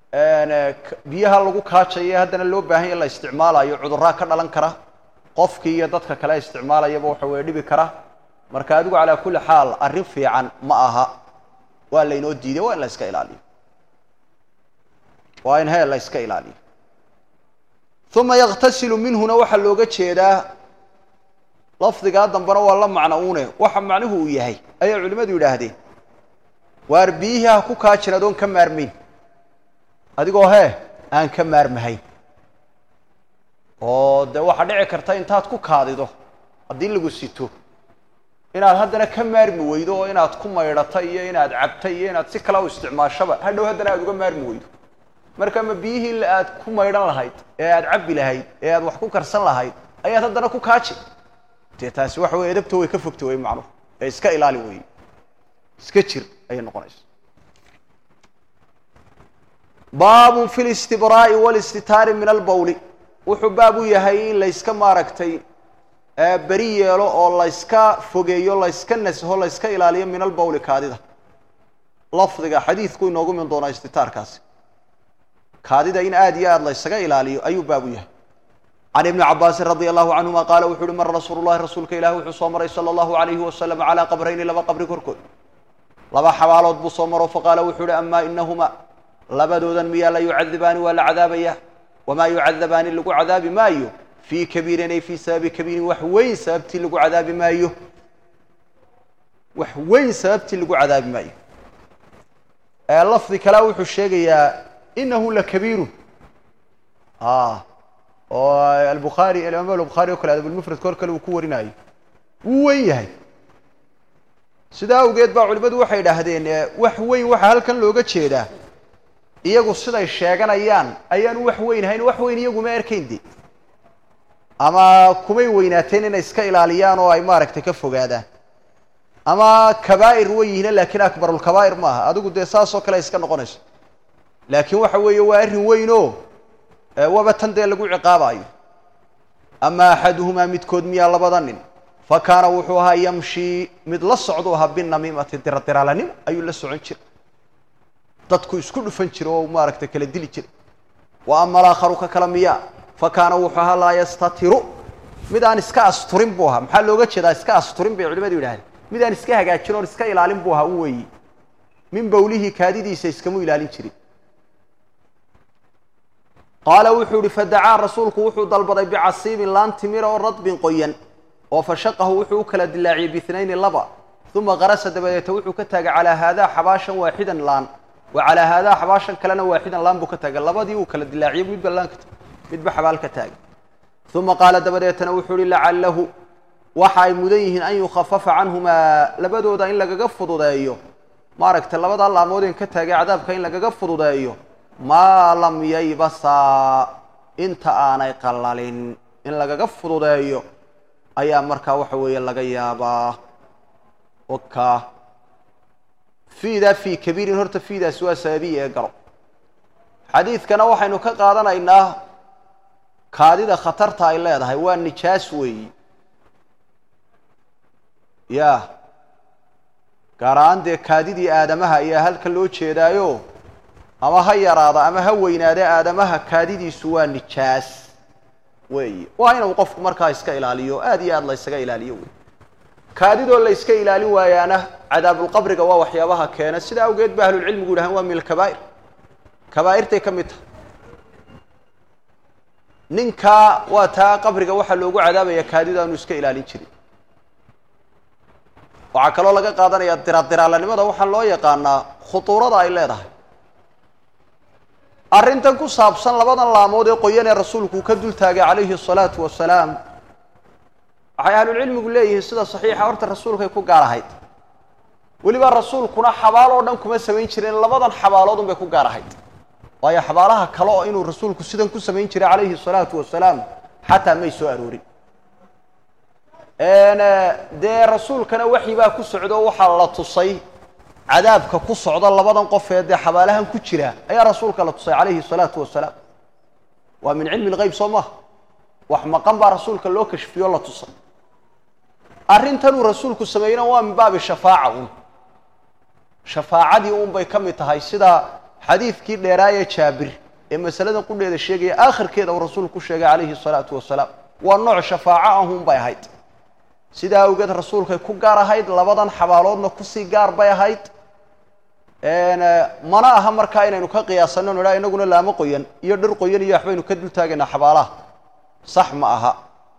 biyaha lagu kaajayo haddana loo baahan ya la isticmaalayo cudurraa ka dhalan kara qofkii iyo dadka kale isticmaalayaba waxa weye dhibi kara marka adigu calaa kulli xaal arrin fiican ma aha waa laynoo diiday waa in la iska ilaaliyo waa in heel la iska ilaaliyo uma yaktasilu minhuna waxaa looga jeedaa lafdigaa dambena waa la macno une waxa macnuhu uu yahay ayay culimmadu yidhaahdeen waar biyihii ha ku kaajin adoon ka maarmayn adigoo hee aan ka maarmahayn oo dee waxaa dhici karta intaad ku kaadido haddii lagu sito inaad haddana ka maarmi weydo oo inaad ku maydhato iyo inaad cabta iyo inaad si kale u isticmaashaba hadhow haddana aad uga maarmi weydo marka ma biyihii aad ku maydhan lahayd ee aad cabbi lahayd ee aad wax ku karsan lahayd ayaad haddana ku kaaji dee taasi waxa weye edabto way ka fogta wey macnuhu ee iska ilaali weeye iska jir ayay noqonaysa baabun fi listibraa'i walistitaari min albawli wuxuu baab u yahay in layska maaragtay beri yeelo oo layska fogeeyo layska nasho layska ilaaliyo min albawli kaadida lafdiga xadiidku inoogu min doonaa istitaarkaasi kaadida in aad iyo aad laysaga ilaaliyo ayuu baab u yahay can ibni cabaasin radia allahu canhuma qaala wuxu uhi mara rasuulu llahi rasuulka ilahi wuxuu soo maray sala allahu alayhi wasalam calaa qabrayni laba qabri korkood laba xabaalood buu soo maro faqaala wuxuu uhi amaa inahuma labadoodan miyaa la yucadibaani waa la cadaabaya wamaa yucadabaani lagu cadaabi maayo fii kabiirin ay fii sababi kabiirin wax weyn sababtii lagu cadaabi maayo wax weyn sababtii lagu cadaabi maayo lafdi kalea wuxuu sheegayaa inahu lakabiirun oo albukhaari alimaam albukhaari oo kale adabulmufradka hor kale uu ku warinayo wuu weyn yahay sidaa awgeed baa culimmadu waxay idhaahdeen wax weyn waxaa halkan looga jeedaa iyagu siday sheeganayaan ayaanu wax weyn ahayn wax weyn iyaguma erkayn de ama kumay weynaateen inay iska ilaaliyaan oo ay maaragtay ka fogaadaan ama kabaa'ir way yihiin laakiin akbarulkabaa'ir maaha adigu dee saas oo kale iska noqonayso laakiin waxa weeye waa arrin weyn oo waba tan dee lagu ciqaabaayo ama axaduhumaa midkood miyaa labada nin fa kaana wuxuu ahaa yamshii mid la socdu ahaa binamiimati diradiraalanimo ayuu la socon jiray dadku isku dhufan jira oo maaragtay kala dili jiray wa ama alaakharu ka kala miyaa fa kaana wuxuu ahaa laa yastatiru mid aan iska asturin buu ahaa maxaa looga jeedaa iska asturin bay culimadu yidhahdeen mid aan iska hagaajin oon iska ilaalin buu ahaa u weeyi min bawlihii kaadidiisa iskamu ilaalin jirin qaala wuxuu ihi fadacaa rasuulku wuxuu dalbaday bicasiibin laan timira oo radbin qoyan oo fashaqahu wuxuu u kala dilaaciyey biitnayni laba uma qarasa dabadeeta wuxuu ka taagay calaa haadaa xabaashan waaxidan laan wa calaa haadaa xabaashan kalena waaxidan laan buu ka taagay labadii uu kala dilaaciyey midba laan ka midba xabaal ka taagay uma qaala dabadeetana wuxuu ihi lacalahu waxa ay mudan yihiin an yukhafafa canhumaa labadooda in lagaga fududeeyo maaragtay labadaa laamoodeen ka taagay cadaabka in lagaga fududeeyo maa lam yaybasaa inta aanay qallalin in lagaga fududeeyo ayaa markaa waxa weeye laga yaabaa oka fiidaa fii kabiirin horta fiidaasi waa sababiya ee garo xadiidkana waxaynu ka qaadanaynaa kaadida khatarta ay leedahay waa nijaas weeyi ya gaar ahaan dee kaadidii aadamaha ayaa halka loo jeedaayo ama ha yaraada ama ha weynaade aadamaha kaadidiisu waa nijaas weeyi waa inuu qofku markaa iska ilaaliyo aad iyo aad la ysaga ilaaliyo wey kaadidoo la yska ilaalin waayaana cadaabulqabriga waa waxyaabaha keena sida awgeed ba ahlulcilmigu yidhahaan waa min alkabaa'ir kabaa'irtay ka mid tahay ninkaa waa taa qabriga waxaa loogu cadaabaya kaadida aanu iska ilaalin jirin waxaa kaloo laga qaadanaya diradiraalanimada waxaa loo yaqaanaa khutuurada ay leedahay arrintan ku saabsan labadan laamood ee qoyan ee rasuulku ka dul taagay calayhi asalaatu wasalaam waxay ahlulcilmigu leeyihiin sida saxiixa horta rasuulkay ku gaar ahayd weliba rasuulkuna xabaal oo dhan kuma samayn jireen labadan xabaaloodun bay ku gaar ahayd waayo xabaalaha kale oo inuu rasuulku sidan ku samayn jiray calayhi asalaatu wasalaam xataa may soo aroorin dee rasuulkana waxyi baa ku socdo waxaa la tusay cadaabka ku socda labadan qof ee dee xabaalahan ku jira ayaa rasuulka la tusay calayhi salaatu wasalaam waa min cilmi lgeyb soo maha wax maqan baa rasuulka loo kashfiyo la tusay arrintanuu rasuulku sameeyena waa min baabi shafaaca un shafaacadii un bay ka mid tahay sida xadiidkii dheeraayee jaabir ee masaladan qudheeda sheegaya aakhirkeeda uu rasuulku ku sheegay calayhi salaatu wasalaam waa nooc shafaaco ahun bay ahayd sidaa awgeed rasuulkay ku gaar ahayd labadan xabaaloodna kusii gaar bay ahayd mana aha markaa inaynu ka qiyaasano nidhaa inaguna laamo qoyan iyo dhir qoyan iyo waxbaynu ka dul taagaynaa xabaalaha sax ma aha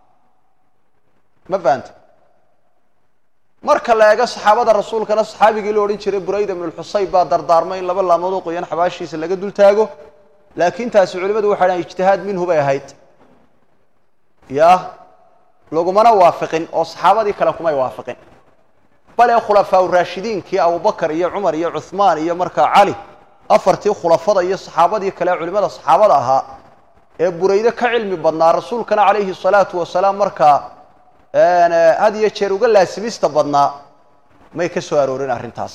ma fahanta marka la eego saxaabada rasuulkana saxaabigii la odhan jiray burayda ibnu lxusayb baa dardaarmay in laba laamood oo qoyan xabaashiisa laga dul taago laakiin taasi culimadu waxay dhahan ijtihaad minhu bay ahayd ya lagumana waafiqin oo saxaabadii kale kumay waafiqin bale khulafaa raashidiinkii abubakar iyo cumar iyo cuhmaan iyo markaa cali afartii khulafada iyo saxaabadii kale culimada saxaabada ahaa ee burayde ka cilmi badnaa rasuulkana calayhi salaatu wasalaam markaa had iyo jeer uga laasimista badnaa may ka soo aroorin arrintaas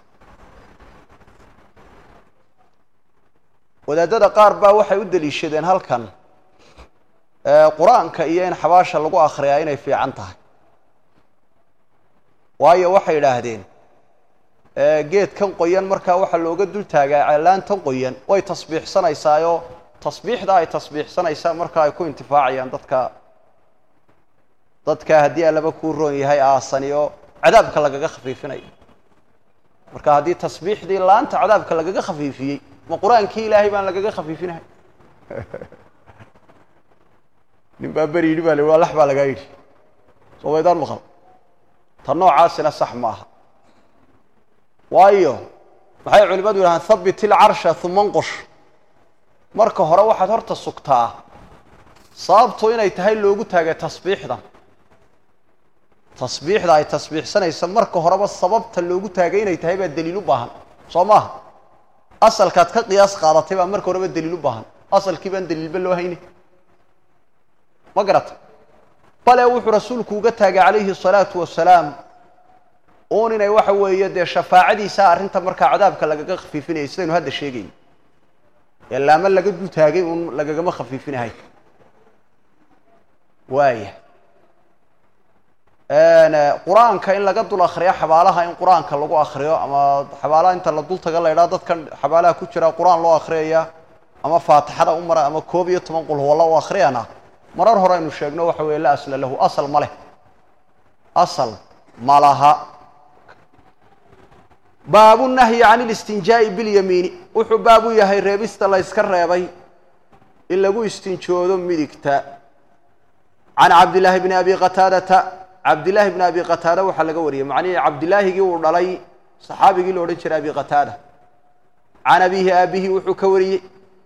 wadaadada qaar baa waxay u deliishadeen halkan qur-aanka iyo in xabaasha lagu akhriyaa inay fiican tahay waayo waxay idhaahdeen geedkan qoyan markaa waxaa looga dul taagaa ceelaantan qoyan way tasbiixsanaysaayoo tasbiixda ay tasbiixsanaysaa markaa ay ku intifaacayaan dadka dadka haddii allaba kuu roon yahay aasani oo cadaabka lagaga khafiifinayo marka haddii tasbiixdii laanta cadaabka lagaga khafiifiyey ma qur-aankii ilaahay baan lagaga khafiifinahay nin baa beri yidhi baa la waa lax baa lagaa yidhi soo waydaan maqal ta noocaasina sax ma aha waayo maxay culimadu yidhahaan habit ilcarsha uma nqush marka hore waxaad horta sugtaa sababtu inay tahay loogu taagay tasbiixdan tasbiixda ay tasbiixsanaysa marka horeba sababta loogu taagay inay tahay baa daliil u baahan soo maaha asalkaad ka qiyaas qaadatay baa marka horeba daliil u baahan asalkii baan daliilba loo hayni ma garata bale wuxuu rasuulku uga taagay calayhi salaatu wasalaam uun inay waxa weeye dee shafaacadiisa arrinta markaa cadaabka lagaga khafiifinayay sidaynu hadda sheegayno ee laamo laga dul taagay uun lagagama khafiifinahay waaya qur-aanka in laga dul akriyo xabaalaha in qur-aanka lagu akriyo ama xabaalaha inta la dul taga la ydhaha dadkan xabaalaha ku jira qur-aan loo akriyaya ama faatixada u mara ama koob iyo toban qul huwalla u akriyana marar hore aynu sheegno waxa weeye la asla lahu asal ma leh asal ma laha baabu nahyi can ilistinjaa'i bilyamiini wuxuu baab u yahay reebista la yska reebay in lagu istinjoodo midigta can cabdillaahi bni abi qataadata cabdillaahi bni abi qataada waxaa laga wariyey macnihii cabdillaahigii uu dhalay saxaabigii la odhan jiray abi qataada can abiihi aabihi wuxuu ka wariyey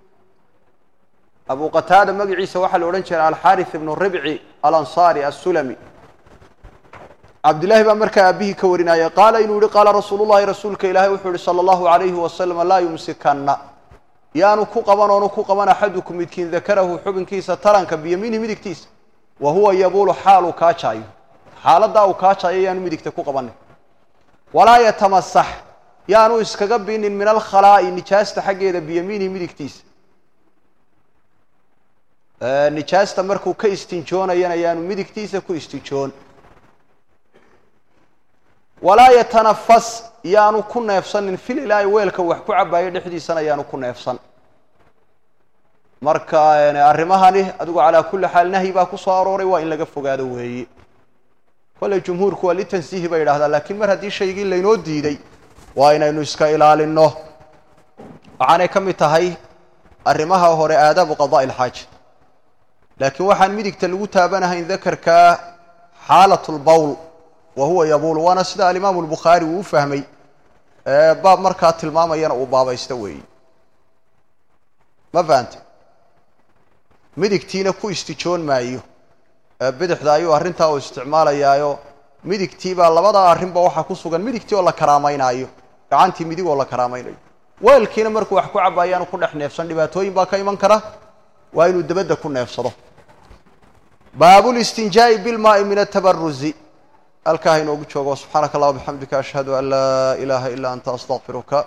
abu qataada magaciisa waxaa la odhan jiray alxaarith ibnu ribci alansaari assulami cabdillahi baa markaa aabihii ka warinaya qaala inuu yihi qaala rasuulu llahi rasuulka ilaahay wuxuu yihi sala allahu alayhi wasalam laa yumsikanna yaanu ku qaban oonu ku qaban axadukum midkiin dakarahu xubinkiisa taranka biyamiinihi midigtiisa wa huwa yabuulu xaaluu kaajaayo xaaladdaa uu kaajaayo yaanu midigta ku qabanin walaa yatamasax yaanu iskaga binin min alkhalaa'i nijaasta xaggeeda biyamiinihi midigtiisa nijaasta markuu ka istinjoonayana yaanu midigtiisa ku istinjoon walaa yatanafas yaanu ku neefsanin fil ilaahi weelka wax ku cabaayo dhexdiisana yaanu ku neefsan marka arrimahani adigu calaa kulli xaal nahyi baa ku soo arooray waa in laga fogaado weeye kolley jumhuurku waa litansiihi bay yidhahdaa laakiin mar haddii shaygii laynoo diiday waa inaynu iska ilaalinno waxaanay ka mid tahay arrimaha hore aadaabu qada'i ilxaaja laakiin waxaan midigta lagu taabanahayn dakarka xaalat lbowl wa huwa yabuul waana sida alimaamu albukhaari uu u fahmay baab markaa tilmaamayana uu baabaysta weeye ma fahante midigtiina ku istijoon maayo bidixda ayuu arrintaa uu isticmaalayaayo midigtiibaa labada arrinba waxaa ku sugan midigtii oo la karaameynaayo gacantii midig oo la karaamaynayo weelkiina markuu wax ku cabaayaanu ku dhex neefsan dhibaatooyin baa ka iman kara waa inuu dabadda ku neefsado baabulistinjaa'i bilmaai min atabaruzi halkaa inoogu joogo subxaanaka allah bixamdika ashhadu an laa ilaaha ilaa anta astaqfiruka